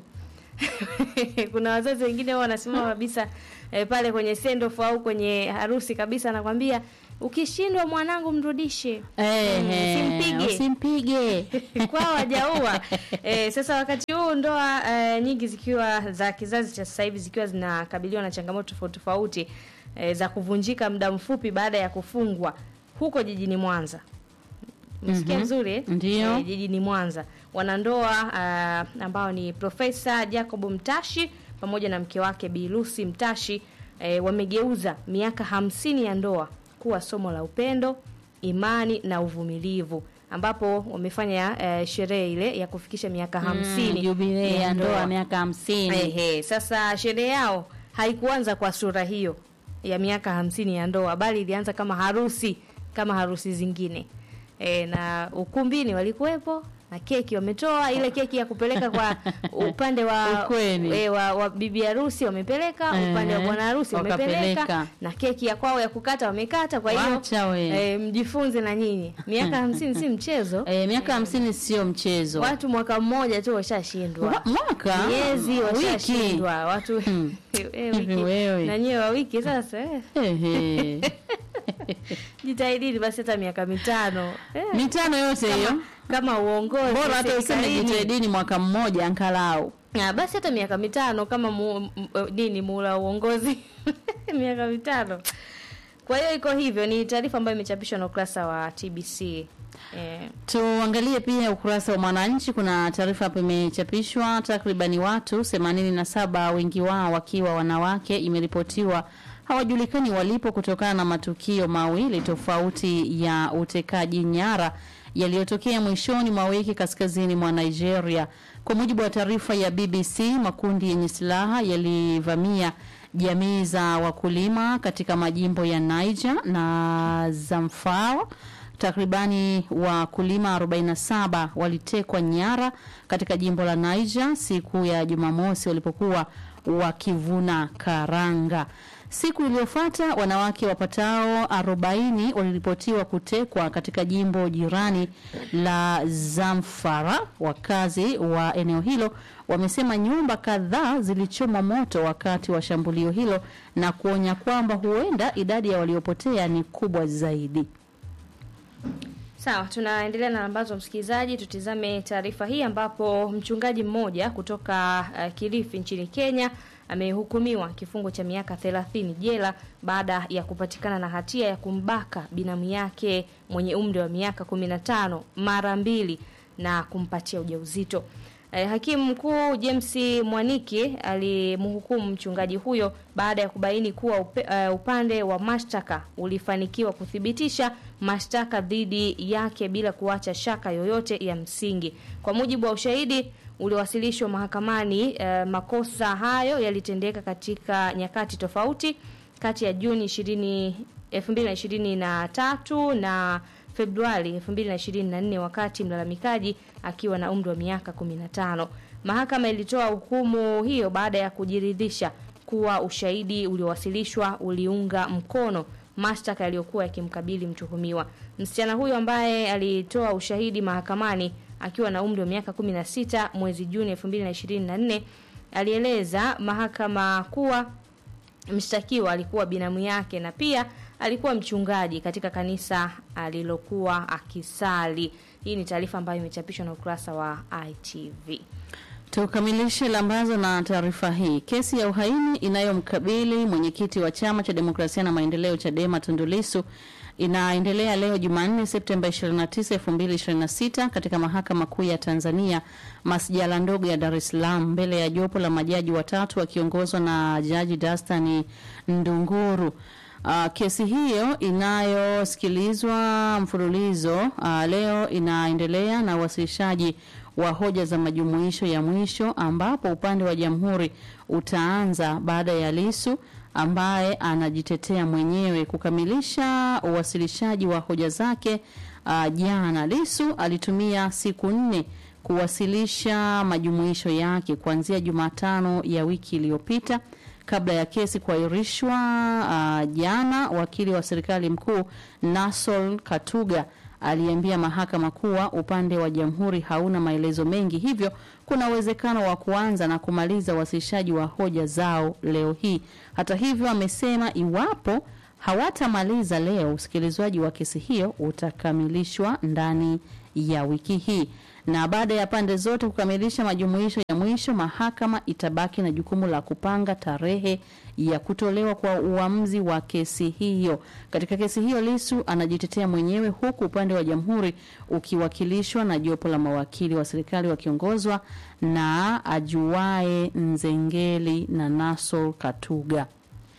[SPEAKER 2] Kuna wazazi wengine wao wanasimama kabisa e, pale kwenye sendoff au kwenye harusi kabisa, anakwambia ukishindwa mwanangu mrudishe.
[SPEAKER 1] Ehe,
[SPEAKER 2] Usimpige.
[SPEAKER 1] usimpige.
[SPEAKER 2] kwao hajaua. E, sasa wakati huu ndoa e, nyingi zikiwa za kizazi cha sasa hivi zikiwa zinakabiliwa na changamoto tofauti tofauti e, za kuvunjika muda mfupi baada ya kufungwa huko jijini Mwanza. Msikia vizuri eh?
[SPEAKER 1] Ndio.
[SPEAKER 2] Eh, jijini Mwanza wanandoa uh, ambao ni Profesa Jacob Mtashi pamoja na mke wake Bi Lucy Mtashi eh, wamegeuza miaka hamsini ya ndoa kuwa somo la upendo, imani na uvumilivu ambapo wamefanya eh, sherehe ile ya kufikisha miaka hamsini
[SPEAKER 1] Jubilei ya ndoa miaka hamsini.
[SPEAKER 2] Ehe, sasa sherehe yao haikuanza kwa sura hiyo ya miaka hamsini ya ndoa, bali ilianza kama harusi kama harusi zingine e, na ukumbini walikuwepo na keki wametoa ile keki ya kupeleka kwa upande wa,
[SPEAKER 1] Ukweli.
[SPEAKER 2] e, wa, wa bibi harusi wamepeleka, upande wa
[SPEAKER 1] Ehe,
[SPEAKER 2] bwana harusi wamepeleka,
[SPEAKER 1] wakapeleka.
[SPEAKER 2] na keki ya kwao ya kukata wamekata. Kwa hiyo
[SPEAKER 1] Wacha we.
[SPEAKER 2] e, mjifunze na nyinyi, miaka hamsini si mchezo.
[SPEAKER 1] Eh, miaka hamsini sio mchezo.
[SPEAKER 2] Watu mwaka mmoja tu washashindwa
[SPEAKER 1] Wa- mwaka
[SPEAKER 2] miezi
[SPEAKER 1] wiki
[SPEAKER 2] washashindwa watu Eh,
[SPEAKER 1] Hivi
[SPEAKER 2] wiki.
[SPEAKER 1] wewe.
[SPEAKER 2] na nyewe wa wiki sasa eh.
[SPEAKER 1] Ehe.
[SPEAKER 2] jitahidini basi hata miaka mitano eh.
[SPEAKER 1] mitano yote hiyo
[SPEAKER 2] kama uongozi
[SPEAKER 1] bora hata useme
[SPEAKER 2] serikalini.
[SPEAKER 1] jitahidini mwaka mmoja angalau
[SPEAKER 2] Ah, basi hata miaka mitano kama mu, m, eh, nini muula wa uongozi miaka mitano. Kwa hiyo iko hivyo, ni taarifa ambayo imechapishwa na ukurasa wa TBC. Eh,
[SPEAKER 1] Tuangalie pia ukurasa wa Mwananchi. Kuna taarifa hapo imechapishwa, takribani watu 87 wengi wao wakiwa wanawake, imeripotiwa hawajulikani walipo kutokana na matukio mawili tofauti ya utekaji nyara yaliyotokea mwishoni mwa wiki kaskazini mwa Nigeria. Kwa mujibu wa taarifa ya BBC, makundi yenye silaha yalivamia jamii za wakulima katika majimbo ya Niger na Zamfara. Takribani wakulima 47 walitekwa nyara katika jimbo la Niger siku ya Jumamosi walipokuwa wakivuna karanga. Siku iliyofuata wanawake wapatao 40 waliripotiwa kutekwa katika jimbo jirani la Zamfara. Wakazi wa eneo hilo wamesema nyumba kadhaa zilichomwa moto wakati wa shambulio hilo na kuonya kwamba huenda idadi ya waliopotea ni kubwa zaidi.
[SPEAKER 2] Sawa, tunaendelea na ambazo msikilizaji, tutizame taarifa hii ambapo mchungaji mmoja kutoka uh, Kilifi nchini Kenya amehukumiwa kifungo cha miaka 30 jela baada ya kupatikana na hatia ya kumbaka binamu yake mwenye umri wa miaka 15 mara mbili na kumpatia ujauzito. Eh, hakimu mkuu James Mwaniki alimhukumu mchungaji huyo baada ya kubaini kuwa upe, uh, upande wa mashtaka ulifanikiwa kuthibitisha mashtaka dhidi yake bila kuacha shaka yoyote ya msingi. Kwa mujibu wa ushahidi uliowasilishwa mahakamani, uh, makosa hayo yalitendeka katika nyakati tofauti kati ya Juni 20 2023 na Februari 2024 wakati mlalamikaji akiwa na umri wa miaka 15. Mahakama ilitoa hukumu hiyo baada ya kujiridhisha kuwa ushahidi uliowasilishwa uliunga mkono mashtaka yaliyokuwa yakimkabili mtuhumiwa. Msichana huyo ambaye alitoa ushahidi mahakamani akiwa na umri wa miaka 16 mwezi Juni 2024 alieleza mahakama kuwa mshtakiwa alikuwa binamu yake na pia alikuwa mchungaji katika kanisa alilokuwa akisali. Hii ni taarifa ambayo imechapishwa na ukurasa wa ITV.
[SPEAKER 1] Tukamilishe lambazo na taarifa hii. Kesi ya uhaini inayomkabili mwenyekiti wa chama cha demokrasia na maendeleo Chadema Tundu Lissu inaendelea leo Jumanne Septemba 29, 2026 katika mahakama kuu ya Tanzania masjala ndogo ya Dar es Salaam mbele ya jopo la majaji watatu wakiongozwa na Jaji Dastani Ndunguru. Uh, kesi hiyo inayosikilizwa mfululizo uh, leo inaendelea na uwasilishaji wa hoja za majumuisho ya mwisho ambapo upande wa jamhuri utaanza baada ya Lisu ambaye anajitetea mwenyewe kukamilisha uwasilishaji wa hoja zake. Uh, jana Lisu alitumia siku nne kuwasilisha majumuisho yake kuanzia Jumatano ya wiki iliyopita kabla ya kesi kuahirishwa uh, jana. Wakili wa serikali mkuu Nasol Katuga aliambia mahakama kuwa upande wa jamhuri hauna maelezo mengi, hivyo kuna uwezekano wa kuanza na kumaliza uwasilishaji wa hoja zao leo hii. Hata hivyo, amesema iwapo hawatamaliza leo, usikilizwaji wa kesi hiyo utakamilishwa ndani ya wiki hii na baada ya pande zote kukamilisha majumuisho ya mwisho, mahakama itabaki na jukumu la kupanga tarehe ya kutolewa kwa uamuzi wa kesi hiyo. Katika kesi hiyo, Lisu anajitetea mwenyewe huku upande wa jamhuri ukiwakilishwa na jopo la mawakili wa serikali wakiongozwa na Ajuae Nzengeli na Nasol Katuga.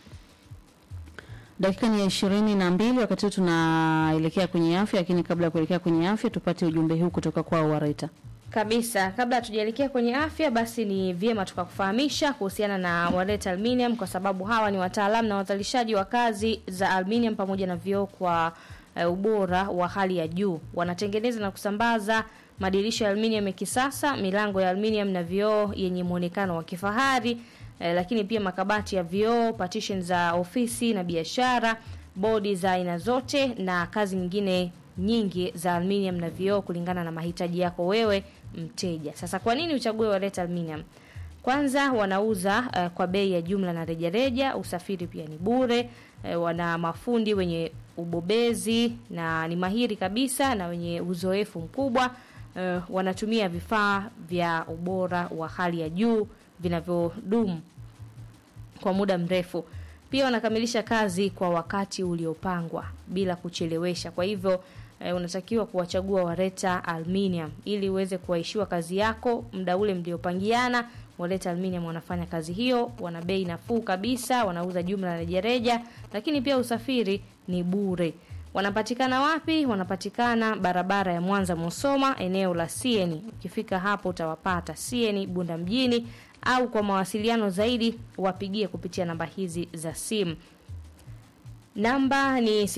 [SPEAKER 1] Dakika ni ya ishirini na mbili. Wakati huu tunaelekea kwenye afya, lakini kabla ya kuelekea kwenye afya tupate ujumbe huu kutoka kwao Wareta.
[SPEAKER 2] Kabisa, kabla hatujaelekea kwenye afya, basi ni vyema tukakufahamisha kuhusiana na Wareta Aluminium kwa sababu hawa ni wataalamu na wazalishaji wa kazi za aluminium pamoja na vioo kwa uh, ubora wa hali ya juu. Wanatengeneza na kusambaza madirisha ya aluminium ya kisasa, milango ya aluminium na vioo yenye muonekano wa kifahari eh, lakini pia makabati ya vioo, partition za ofisi na biashara, bodi za aina zote na kazi nyingine nyingi za aluminium na vioo kulingana na mahitaji yako wewe mteja. Sasa kwa nini uchague Wareta Aluminium? Kwanza wanauza uh, kwa bei ya jumla na rejareja, usafiri pia ni bure. Uh, wana mafundi wenye ubobezi na ni mahiri kabisa na wenye uzoefu mkubwa. uh, wanatumia vifaa vya ubora wa hali ya juu vinavyodumu kwa muda mrefu. Pia wanakamilisha kazi kwa wakati uliopangwa bila kuchelewesha. Kwa hivyo eh, unatakiwa kuwachagua Wareta Aluminium ili uweze kuwaishiwa kazi yako muda ule mliopangiana. Wareta Aluminium wanafanya kazi hiyo, wana bei nafuu kabisa, wanauza jumla na rejareja, lakini pia usafiri ni bure. Wanapatikana wapi? Wanapatikana barabara ya Mwanza Musoma, eneo la Sieni. Ukifika hapo utawapata Sieni Bunda mjini, au kwa mawasiliano zaidi wapigie kupitia namba hizi za simu. Namba ni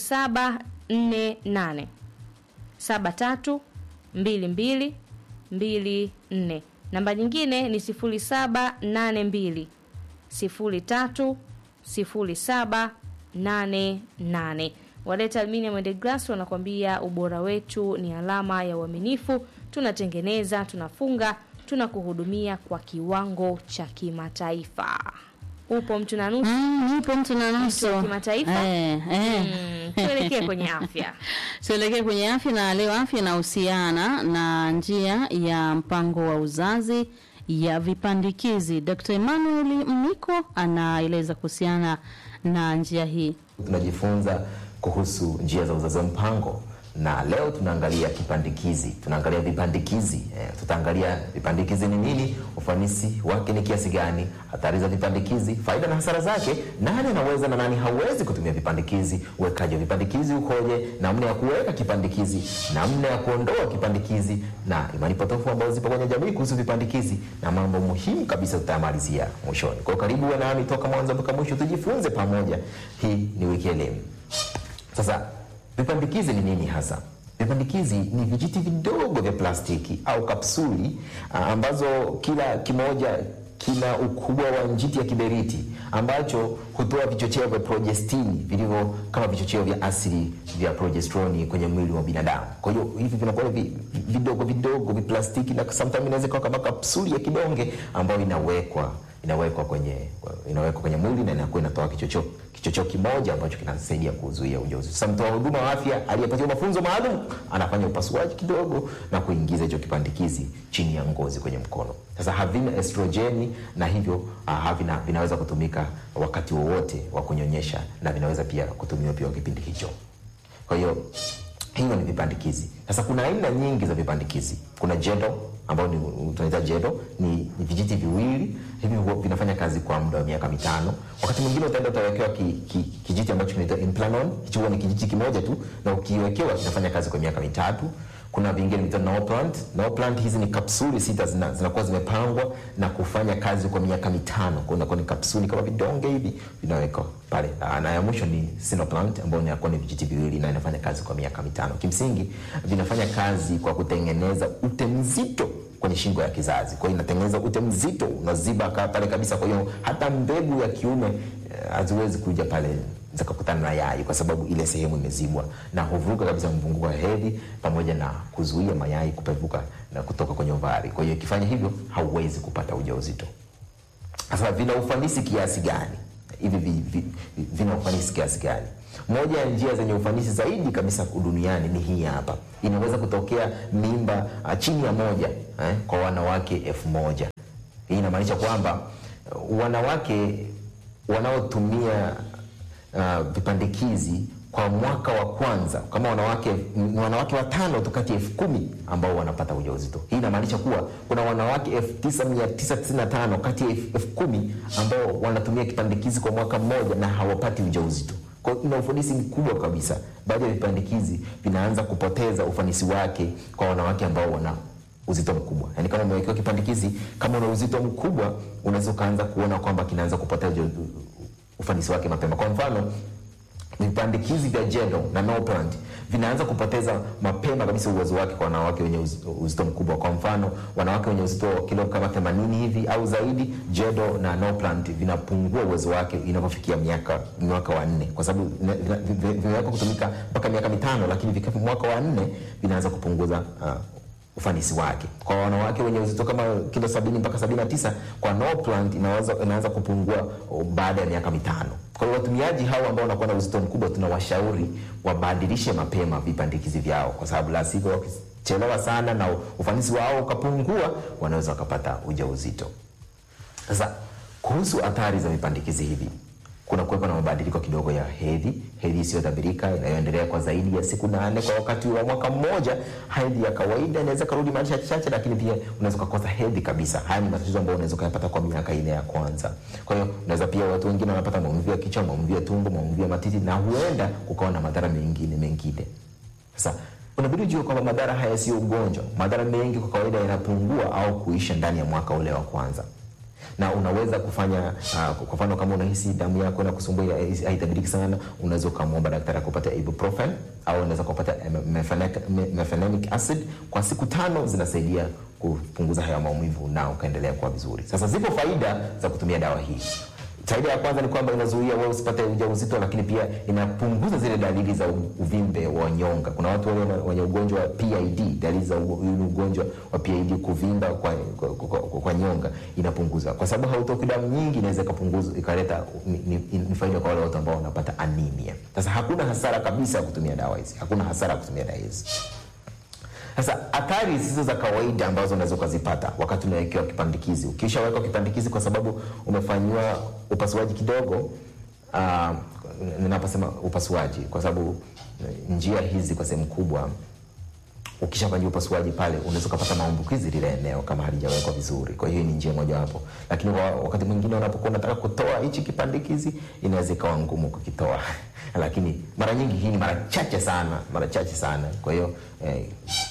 [SPEAKER 2] 0748 73 22 24. Namba nyingine ni 0782 03 07 88. Waleta Aluminium and Glass wanakwambia ubora wetu ni alama ya uaminifu. Tunatengeneza, tunafunga, tunakuhudumia kwa kiwango cha kimataifa. Upo mtu na nusu.
[SPEAKER 1] Mm, nipo mtu na
[SPEAKER 2] Mtu wa
[SPEAKER 1] nusu
[SPEAKER 2] kimataifa?
[SPEAKER 1] eh, eh.
[SPEAKER 2] Mm, tuelekee kwenye afya.
[SPEAKER 1] Tuelekee kwenye afya na leo afya inahusiana na njia ya mpango wa uzazi ya vipandikizi. Dr. Emmanuel Mniko anaeleza kuhusiana na njia hii.
[SPEAKER 7] tunajifunza kuhusu njia za uzazi wa mpango na leo tunaangalia kipandikizi tunaangalia vipandikizi eh, tutaangalia vipandikizi ni nini ufanisi wake ni kiasi gani hatari za vipandikizi faida na hasara zake nani anaweza na nani hawezi kutumia vipandikizi uwekaji wa vipandikizi ukoje namna ya kuweka kipandikizi namna ya kuondoa kipandikizi na imani potofu ambazo zipo kwenye jamii kuhusu vipandikizi na mambo muhimu kabisa tutayamalizia mwishoni kwao karibu uwe nami toka mwanzo mpaka mwisho tujifunze pamoja hii ni wiki elimu sasa vipandikizi ni nini hasa? Vipandikizi ni vijiti vidogo vya plastiki au kapsuli ah, ambazo kila kimoja kina ukubwa wa njiti ya kiberiti ambacho hutoa vichocheo vya progestini vilivyo kama vichocheo vya asili vya progesteroni kwenye mwili wa binadamu. Kwa hiyo hivi vinakuwa vi, vidogo vidogo viplastiki na sometimes inaweza kuwa kama kapsuli ya kidonge ambayo inawekwa inawekwa kwenye inawekwa kwenye mwili na inakuwa inatoa kichocheo kichocheo kimoja ambacho kinasaidia kuzuia ujauzito. Sasa mtoa huduma wa afya aliyepatiwa mafunzo maalum anafanya upasuaji kidogo na kuingiza hicho kipandikizi chini ya ngozi kwenye mkono. Sasa havina estrojeni na hivyo uh, havina vinaweza kutumika wakati wowote wa kunyonyesha na vinaweza pia kutumiwa pia kwa kipindi hicho. Kwa hiyo hivyo ni vipandikizi. Sasa kuna aina nyingi za vipandikizi. Kuna jedo ambao ni tunaita jedo, ni, ni vijiti viwili hivi huwa vinafanya kazi kwa muda wa miaka mitano. Wakati mwingine utaenda utawekewa ki, ki, kijiti ambacho kinaitwa implanon. Hicho huwa ni kijiti kimoja tu, na ukiwekewa kinafanya kazi kwa miaka mitatu. Kuna vingine vinaitwa Norplant. Norplant hizi ni kapsuli sita zina, zinakuwa zimepangwa na kufanya kazi kwa miaka mitano. Kwa unakuwa ni kapsuli kama vidonge hivi vinawekwa pale. Ah, Na ya mwisho ni Sinoplant ambayo inakuwa ni vijiti viwili na inafanya kazi kwa miaka mitano. Kimsingi vinafanya kazi kwa kutengeneza ute mzito kwenye shingo ya kizazi. Kwa hiyo inatengeneza ute mzito unaziba ka- pale kabisa. Kwa hiyo hata mbegu ya kiume eh, haziwezi kuja pale zikakutana na yai kwa sababu ile sehemu imezibwa na huvuruga kabisa mvunguko wa hedhi pamoja na kuzuia mayai kupevuka na kutoka kwenye ovari. Kwa hiyo ikifanya hivyo hauwezi kupata ujauzito. Sasa vina ufanisi kiasi gani? Hivi vi, vi, vi, vina ufanisi kiasi gani? Moja ya njia zenye ufanisi zaidi kabisa duniani ni hii hapa. Inaweza kutokea mimba ah, chini ya moja eh, kwa wanawake elfu moja. Hii inamaanisha kwamba uh, wanawake wanaotumia uh, vipandikizi kwa mwaka wa kwanza kama wanawake ni wanawake watano tu kati ya elfu kumi ambao wanapata ujauzito. Hii inamaanisha kuwa kuna wanawake elfu tisa mia tisa tisini na tano kati ya elfu elfu kumi ambao wanatumia kipandikizi kwa mwaka mmoja na hawapati ujauzito. Kwa hiyo ina ufanisi mkubwa kabisa. Baadhi ya vipandikizi vinaanza kupoteza ufanisi wake kwa wanawake ambao wana uzito mkubwa. Yaani kama umewekewa kipandikizi, kama una uzito mkubwa, unaweza ukaanza kuona kwamba kinaanza kupoteza uja- ufanisi wake mapema. Kwa mfano, vipandikizi vya Jedo na Norplant vinaanza kupoteza mapema kabisa uwezo wake kwa wanawake wenye uz- uzito mkubwa. Kwa mfano, wanawake wenye uzito wa kilo kama 80 hivi au zaidi, Jedo na Norplant vinapungua uwezo wake inapofikia miaka mwaka wa nne, kwa sababu vina- vina- vime- vimewekwa kutumika mpaka miaka mitano, lakini vikifika mwaka wa nne vinaanza kupunguza uh, ufanisi wake. Kwa wanawake wenye uzito kama kilo sabini mpaka sabini na tisa kwa Norplant inaweza inaanza kupungua oh, baada ya miaka mitano. Kwa hiyo watumiaji hao ambao wanakuwa na uzito mkubwa, tunawashauri wabadilishe mapema vipandikizi vyao, kwa sababu la sivyo wakis- wakichelewa sana na ufanisi wao ukapungua, wanaweza wakapata ujauzito. Sasa kuhusu athari za vipandikizi hivi, kuna kuwepo na mabadiliko kidogo ya hedhi, hedhi isiyotabirika inayoendelea kwa zaidi ya siku nane kwa wakati wa mwaka mmoja. Hedhi ya kawaida inaweza karudi mara chache chache, lakini pia unaweza ukakosa hedhi kabisa. Haya ni matatizo ambayo unaweza ukayapata kwa miaka ine ya kwanza. Kwa hiyo unaweza pia, watu wengine wanapata maumivu ya kichwa, maumivu ya tumbo, maumivu ya matiti, na huenda kukawa na madhara mengine mengine. Sasa unabidi ujue kwamba madhara haya sio ugonjwa. Madhara mengi kwa kawaida yanapungua au kuisha ndani ya mwaka ule wa kwanza na unaweza kufanya uh, kwa mfano kama unahisi damu yako inakusumbua ya- haitabiriki sana, unaweza ukamwomba daktari akupata ibuprofen au unaweza kupata mefenamic, mefenamic acid kwa siku tano, zinasaidia kupunguza haya maumivu na ukaendelea kuwa vizuri. Sasa zipo faida za kutumia dawa hii. Faida ya kwanza ni kwamba inazuia wewe usipate ujauzito, lakini pia inapunguza zile dalili za u- uvimbe wa nyonga. Kuna watu wale wana- wenye ugonjwa wa PID, dalili za u- huu ugonjwa wa PID, kuvimba kwa, kwa, kwa, kwa, kwa nyonga inapunguza, kwa sababu hautoki damu nyingi, inaweza ikapunguza ikaleta ni, ni, ni faida kwa wale watu ambao wanapata anemia. Sasa hakuna hasara kabisa ya kutumia dawa hizi, hakuna hasara ya kutumia dawa hizi. Sasa athari zisizo za kawaida ambazo unaweza ukazipata wakati unawekewa kipandikizi, ukishawekwa kipandikizi kwa sababu umefanyiwa upasuaji kidogo. Uh, ninaposema upasuaji, kwa sababu eh, njia hizi kwa sehemu kubwa ukishafanyiwa upasuaji pale unaweza ukapata maambukizi lile eneo kama halijawekwa vizuri. Kwa hiyo ni njia mojawapo, lakini kwa wakati mwingine unapokuwa unataka kutoa hichi kipandikizi inaweza ikawa ngumu kukitoa lakini mara nyingi hii ni mara chache sana, mara chache sana. Kwa hiyo eh,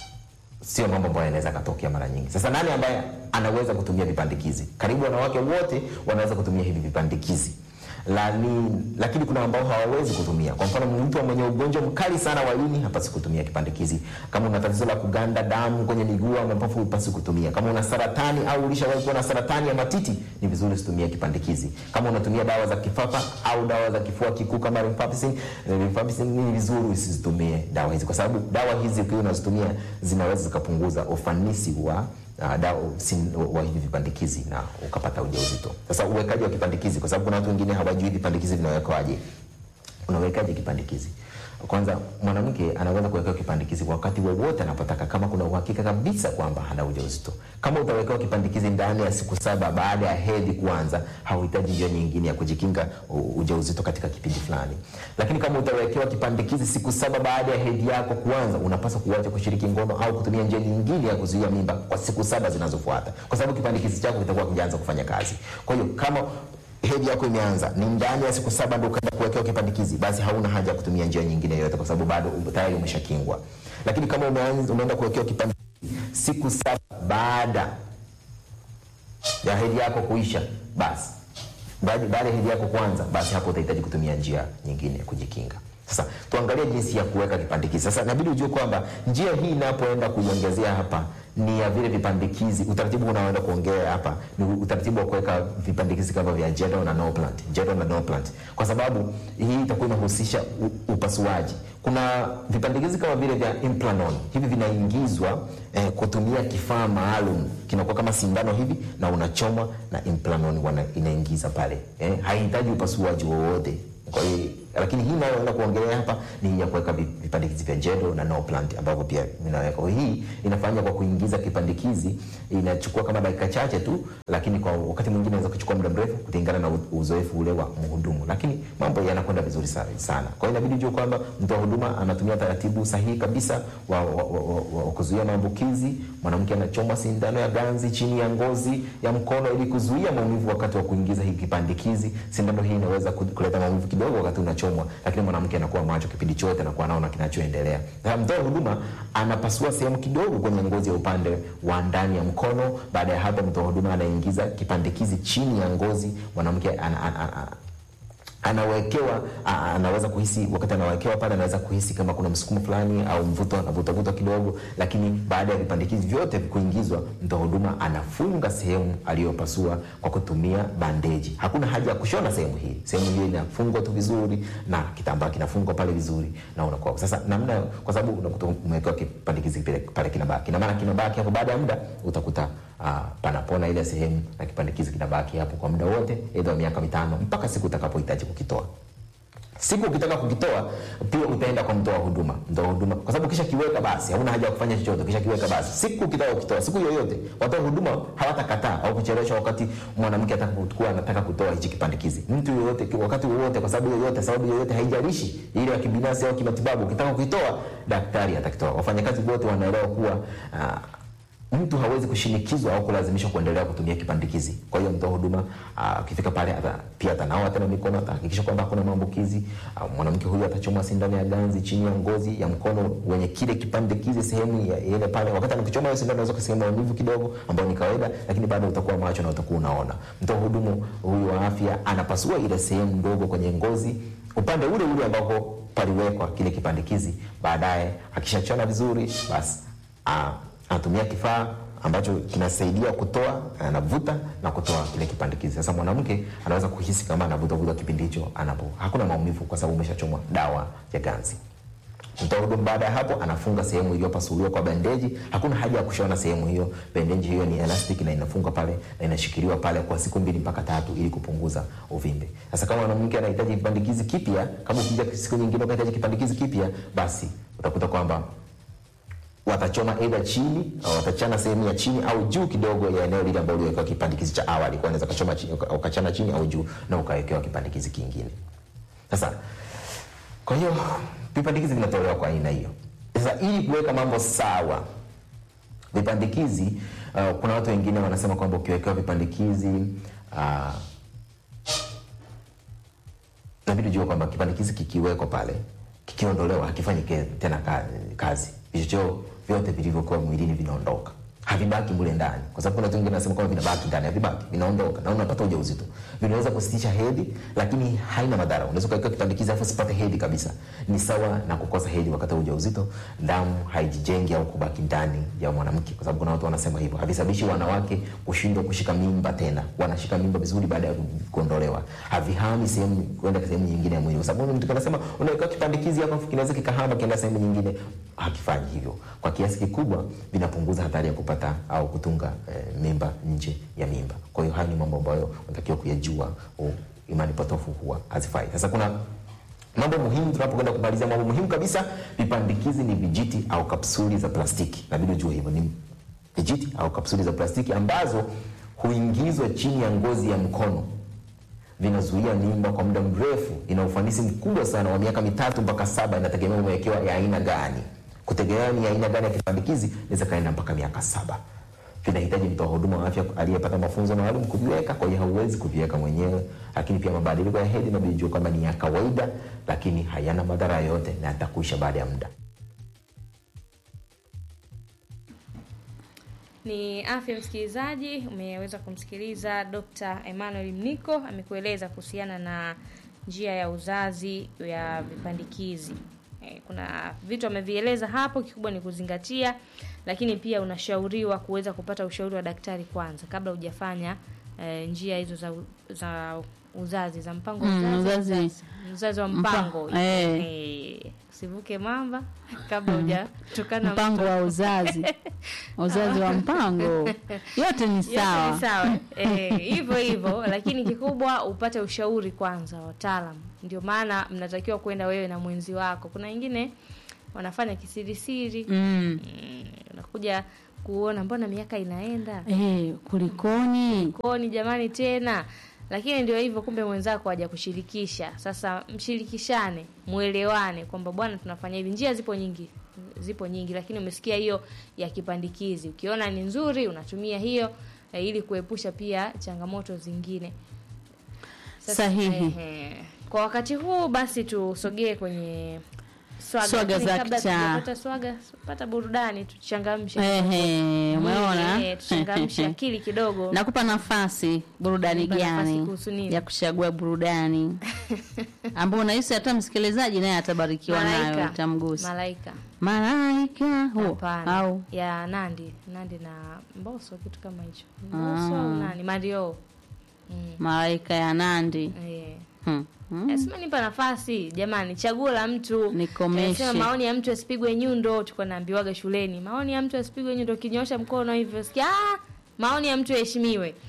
[SPEAKER 7] sio mambo ambayo yanaweza katokea mara nyingi. Sasa nani ambaye anaweza kutumia vipandikizi? Karibu wanawake wote wanaweza kutumia hivi vipandikizi Lani, lakini kuna ambao hawawezi kutumia. Kwa mfano, mtu mwenye ugonjwa mkali sana wa ini hapasi kutumia kipandikizi. Kama una tatizo la kuganda damu kwenye miguu au mapafu, hupasi kutumia. Kama una saratani au ulishawahi kuwa na saratani ya matiti, ni vizuri usitumie kipandikizi. Kama unatumia dawa za kifafa au dawa za kifua kikuu kama rifampicin, rifampicin ni vizuri usizitumie dawa hizi, kwa sababu dawa hizi ukiwa unazitumia zinaweza zikapunguza ufanisi wa uh, dawa sin, wa hivi vipandikizi na ukapata ujauzito. Sasa uwekaji wa kipandikizi, kwa sababu kuna watu wengine hawajui vipandikizi vinawekwaje. Unawekaje kipandikizi? Kwanza, mwanamke anaweza kuwekewa kipandikizi wakati wowote anapotaka, kama kuna uhakika kabisa kwamba hana ujauzito. Kama utawekewa kipandikizi ndani ya siku saba baada ya hedhi kuanza, hauhitaji njia nyingine ya kujikinga u- ujauzito katika kipindi fulani. Lakini kama utawekewa kipandikizi siku saba baada ya hedhi yako kuanza, unapaswa kuacha kushiriki ngono au kutumia njia nyingine ya kuzuia mimba kwa siku saba zinazofuata, kwa sababu kipandikizi chako kitakuwa kijaanza kufanya kazi. Kwa hiyo kama hedhi yako imeanza ni ndani ya siku saba ndio ukaenda kuwekewa kipandikizi, basi hauna haja ya kutumia njia nyingine yoyote, kwa sababu bado tayari umeshakingwa. Lakini kama umeanza umeenda kuwekewa kipandikizi siku saba baada ya hedhi yako kuisha, basi baada baada ya hedhi yako kuanza, basi hapo utahitaji kutumia njia nyingine ya kujikinga. Sasa tuangalie jinsi ya kuweka kipandikizi. Sasa inabidi ujue kwamba njia hii inapoenda kuiongezea hapa ni ya vile vipandikizi. Utaratibu unaoenda kuongea hapa ni utaratibu wa kuweka vipandikizi kama vya Jedo na no plant, Jedo na no plant, kwa sababu hii itakuwa inahusisha u- upasuaji. Kuna vipandikizi kama vile vya implanon, hivi vinaingizwa eh, kutumia kifaa maalum, kinakuwa kama sindano hivi na unachomwa na implanon wana, inaingiza pale eh, haihitaji upasuaji wowote. Kwa hiyo lakini hii inayoenda kuongelea hapa ni ya kuweka vi- vipandikizi vya Jedo na no plant ambavyo pia vinaweka. Kwa hiyo hii inafanya kwa kuingiza kipandikizi, inachukua kama dakika chache tu, lakini kwa wakati mwingine inaweza kuchukua muda mrefu kulingana na u- uzoefu ule wa mhudumu, lakini mambo yanakwenda vizuri sa- sana. Kwa hiyo inabidi ujue kwamba mtoa huduma anatumia taratibu sahihi kabisa wa, wa, wa, wa, wa kuzuia maambukizi. Mwanamke anachomwa sindano ya ganzi chini ya ngozi ya mkono ili kuzuia maumivu wakati wa kuingiza hii kipandikizi. Sindano hii inaweza ku- kuleta maumivu kidogo wakati unachomwa, lakini mwanamke anakuwa macho kipindi chote, anakuwa anaona kinachoendelea. Na mtoa huduma anapasua sehemu kidogo kwenye ngozi ya upande wa ndani ya mkono. Baada ya hapo, mtoa huduma anaingiza kipandikizi chini ya ngozi, mwanamke ana, ana, ana, anawekewa a- anaweza kuhisi wakati anawekewa pale, anaweza kuhisi kama kuna msukumo fulani au mvuto, anavutavuta kidogo, lakini baada ya vipandikizi vyote kuingizwa, mtoa huduma anafunga sehemu aliyopasua kwa kutumia bandeji. Hakuna haja ya kushona sehemu hii, sehemu hiyo inafungwa tu vizuri na kitambaa kinafungwa pale vizuri, na unakuwa sasa namna, kwa sababu unakuta umewekewa kipandikizi pale, pale kinabaki, na maana kinabaki hapo. Baada ya muda utakuta uh, panapona ile sehemu na kipandikizi kinabaki hapo kwa muda wote, aidha wa miaka mitano mpaka siku utakapohitaji kukitoa. siku ukitaka kukitoa pia utaenda kwa mtoa huduma mtoa huduma kwa sababu kisha kiweka basi hauna haja ya kufanya chochote kisha kiweka basi siku ukitaka kukitoa siku yoyote watoa huduma hawatakataa au kuchelewesha wakati mwanamke atakapokuwa anataka kutoa hichi kipandikizi mtu yoyote wakati wowote kwa sababu yoyote sababu yoyote haijalishi ile ya kibinafsi au kimatibabu ukitaka kukitoa daktari atakitoa wafanyakazi wote wanaelewa kuwa uh, mtu hawezi kushinikizwa au kulazimishwa kuendelea kutumia kipandikizi. Kwa hiyo mtoa huduma akifika pale ata, pia atanawa tena mikono, atahakikisha kwamba hakuna maambukizi. Ah, Mwanamke huyu atachomwa sindano ya ganzi chini ya ngozi ya mkono wenye kile kipandikizi sehemu ya ile pale. Wakati anakuchoma hiyo sindano, unaweza kusikia maumivu kidogo, ambayo ni kawaida, lakini bado utakuwa macho na utakuwa unaona. Mtoa hudumu huyu wa afya anapasua ile sehemu ndogo kwenye ngozi upande ule ule ambako paliwekwa kile kipandikizi. Baadaye akishachona vizuri, basi ah, anatumia kifaa ambacho kinasaidia kutoa, anavuta na kutoa kile kipandikizi. Sasa mwanamke anaweza kuhisi kama anavuta vuta kipindi hicho, anapo hakuna maumivu kwa sababu umeshachomwa dawa ya ganzi. Mtoa huduma baada ya hapo anafunga sehemu iliyopasuliwa kwa bandeji. Hakuna haja ya kushona sehemu hiyo. Bandeji hiyo ni elastic na inafungwa pale na inashikiliwa pale kwa siku mbili mpaka tatu ili kupunguza uvimbe. Sasa kama mwanamke anahitaji kipandikizi kipya, kama ukija siku nyingine ukahitaji kipandikizi kipya, basi utakuta kwamba watachoma aidha chini au watachana sehemu ya chini au juu kidogo ya eneo lile ambalo uliwekewa kipandikizi cha awali. Kwa unaweza kachoma chini uka- ukachana chini au juu na ukawekewa kipandikizi kingine. Sasa kwa hiyo vipandikizi vinatolewa kwa aina hiyo. Sasa ili kuweka mambo sawa, vipandikizi uh, kuna watu wengine wanasema kwamba ukiwekewa vipandikizi uh, inabidi ujue kwamba kipandikizi kikiwekwa pale kikiondolewa hakifanyi ke- tena ka- kazi vichocheo vyote vilivyokuwa mwilini vinaondoka havibaki mule ndani kwa sababu kuna watu wengine wanasema kwamba vinabaki ndani havibaki vinaondoka na unapata ujauzito vinaweza kusitisha hedhi lakini haina madhara unaweza ukaweka kipandikizi alafu usipate hedhi kabisa ni sawa na kukosa hedhi wakati wa ujauzito damu haijijengi au kubaki ndani ya mwanamke kwa sababu kuna watu wanasema hivyo havisababishi wanawake kushindwa kushika mimba tena wanashika mimba vizuri baada ya kuondolewa havihami sehemu kwenda sehemu nyingine ya mwili kwa sababu mtu anasema unaweka kipandikizi hapa kinaweza kikahama kienda sehemu nyingine hakifanyi hivyo kwa kiasi kikubwa vinapunguza hatari ya kupata au kutunga eh, mimba nje ya mimba kwa hiyo haya ni mambo ambayo unatakiwa kuyajua oh, imani potofu huwa hazifai sasa kuna mambo muhimu tunapokwenda kumalizia mambo muhimu kabisa vipandikizi ni vijiti au kapsuli za plastiki nabidi ujue hivyo ni vijiti au kapsuli za plastiki ambazo huingizwa chini ya ngozi ya mkono vinazuia mimba kwa muda mrefu ina ufanisi mkubwa sana wa miaka mitatu mpaka saba inategemea umewekewa ya aina gani kutegemea ni aina gani ya kipandikizi inaweza kaenda mpaka miaka saba vinahitaji mtoa huduma wa afya aliyepata mafunzo maalum kuviweka kwa hiyo hauwezi kuviweka mwenyewe lakini pia mabadiliko ya hedhi nabijua kwamba ni ya kawaida lakini hayana madhara yoyote na yatakuisha baada ya muda
[SPEAKER 2] Ni afya msikilizaji, umeweza kumsikiliza Dr. Emmanuel Mniko amekueleza kuhusiana na njia ya uzazi ya vipandikizi. Eh, Kuna vitu amevieleza hapo, kikubwa ni kuzingatia, lakini pia unashauriwa kuweza kupata ushauri wa daktari kwanza kabla hujafanya eh, njia hizo za, u- za uzazi za mpango wa
[SPEAKER 1] Mm,
[SPEAKER 2] uzazi,
[SPEAKER 1] uzazi.
[SPEAKER 2] uzazi, uzazi wa
[SPEAKER 1] Mpa-
[SPEAKER 2] mpango
[SPEAKER 1] eh.
[SPEAKER 2] Eh, usivuke mamba kabla hujatukana
[SPEAKER 1] mpango wa uzazi uzazi wa mpango yote ni
[SPEAKER 2] Yote
[SPEAKER 1] sawa
[SPEAKER 2] ni sawa Eh, hivyo hivyo lakini kikubwa upate ushauri kwanza wa wataalam ndio maana mnatakiwa kwenda wewe na mwenzi wako kuna wengine wanafanya kisirisiri
[SPEAKER 1] mm.
[SPEAKER 2] Mm, unakuja kuona mbona miaka inaenda
[SPEAKER 1] Eh, kulikoni
[SPEAKER 2] koni jamani tena lakini ndio hivyo kumbe mwenzako haja kushirikisha sasa mshirikishane mwelewane kwamba bwana tunafanya hivi njia zipo nyingi zipo nyingi lakini umesikia hiyo ya kipandikizi ukiona ni nzuri unatumia hiyo eh, ili kuepusha pia changamoto zingine
[SPEAKER 1] Sahihi.
[SPEAKER 2] ehe. kwa wakati huu basi tusogee kwenye swaga,
[SPEAKER 1] Swaga
[SPEAKER 2] Lakini
[SPEAKER 1] za
[SPEAKER 2] kabla
[SPEAKER 1] kichaa.
[SPEAKER 2] tujapata swaga pata burudani tuchangamshe
[SPEAKER 1] Ehe, umeona
[SPEAKER 2] Eh, tuchangamshe akili kidogo
[SPEAKER 1] nakupa nafasi burudani
[SPEAKER 2] Nipa nafasi
[SPEAKER 1] gani
[SPEAKER 2] kuhusu nini?
[SPEAKER 1] ya kuchagua burudani ambao unahisi hata msikilizaji naye atabarikiwa nayo
[SPEAKER 2] malaika
[SPEAKER 1] itamgusa
[SPEAKER 2] malaika
[SPEAKER 1] malaika huo
[SPEAKER 2] hapana
[SPEAKER 1] au
[SPEAKER 2] ya nandi nandi na mboso kitu kama hicho mboso au nani mario mm.
[SPEAKER 1] malaika ya nandi
[SPEAKER 2] eh.
[SPEAKER 1] hmm. Hmm.
[SPEAKER 2] Lazima nipa nafasi jamani, chaguo la mtu.
[SPEAKER 1] Nikomeshe.
[SPEAKER 2] Sema maoni ya mtu asipigwe nyundo, tulikuwa naambiwaga shuleni. Maoni ya mtu asipigwe nyundo, kinyoosha mkono hivyo sikia, ah, maoni ya mtu yaheshimiwe.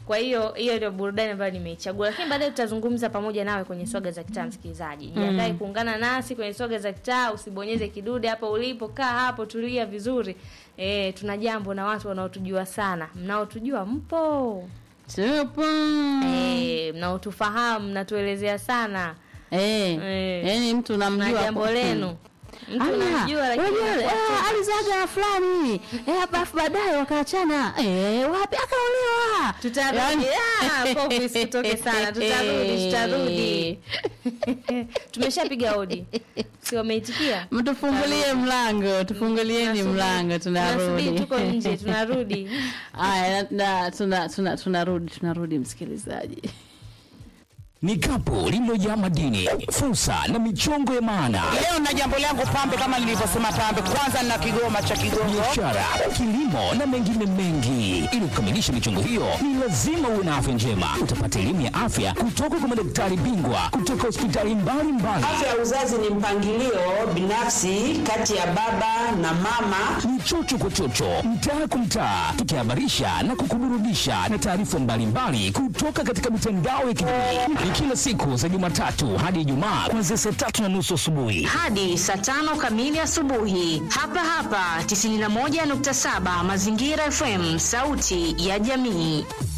[SPEAKER 2] kwa hiyo hiyo ndio burudani ambayo nimeichagua lakini baadaye tutazungumza pamoja nawe kwenye swaga za kitaa msikilizaji jiandae kuungana nasi kwenye swaga za kitaa usibonyeze kidude hapo ulipo kaa hapo tulia vizuri e, tuna jambo na watu wanaotujua sana mnaotujua mpo
[SPEAKER 1] Tupo.
[SPEAKER 2] e, mnaotufahamu mnatuelezea sana
[SPEAKER 1] Eh.
[SPEAKER 2] Eh.
[SPEAKER 1] Yaani mtu
[SPEAKER 2] na
[SPEAKER 1] unamjua
[SPEAKER 2] jambo
[SPEAKER 1] kwa-
[SPEAKER 2] lenu mtu
[SPEAKER 1] Ala,
[SPEAKER 2] unamjua lakini
[SPEAKER 1] unajua,
[SPEAKER 2] anakuwa
[SPEAKER 1] eh,
[SPEAKER 2] tena-
[SPEAKER 1] alizaga fulani eh, alafu baadaye wakaachana eh, wapi akaolewa
[SPEAKER 2] tutarudi
[SPEAKER 1] Yaani-
[SPEAKER 2] Ah, povu isitoke sana tutarudi tutarudi tumeshapiga hodi si wameitikia
[SPEAKER 1] mtufungulie mlango tufungulieni
[SPEAKER 2] Tunasubiri-
[SPEAKER 1] mlango
[SPEAKER 2] tunasubiri
[SPEAKER 1] tunarudi
[SPEAKER 2] tuko nje tunarudi
[SPEAKER 1] haya na- na- tuna- tuna- tunarudi tunarudi msikilizaji
[SPEAKER 4] Ni kapu lililojaa madini, fursa na michongo ya maana,
[SPEAKER 8] Leo na jambo langu pambe, kama nilivyosema pambe, kwanza na kigoma cha Kigongo.
[SPEAKER 4] biashara, kilimo na mengine mengi. Ili kukamilisha michongo hiyo, ni lazima uwe na afya njema. Utapata elimu ya afya kutoka kwa madaktari bingwa kutoka hospitali mbalimbali.
[SPEAKER 9] Afya ya uzazi ni mpangilio binafsi kati ya baba na mama.
[SPEAKER 4] ni chocho kwa chocho, mtaa kwa mtaa, tukihabarisha na kukuburudisha na taarifa mbalimbali kutoka katika mitandao ya kijamii. Ni kila siku za Jumatatu hadi Ijumaa kuanzia saa tatu na nusu asubuhi.
[SPEAKER 10] hadi saa tano kamili asubuhi hapa hapa 91.7 Mazingira FM, sauti ya jamii.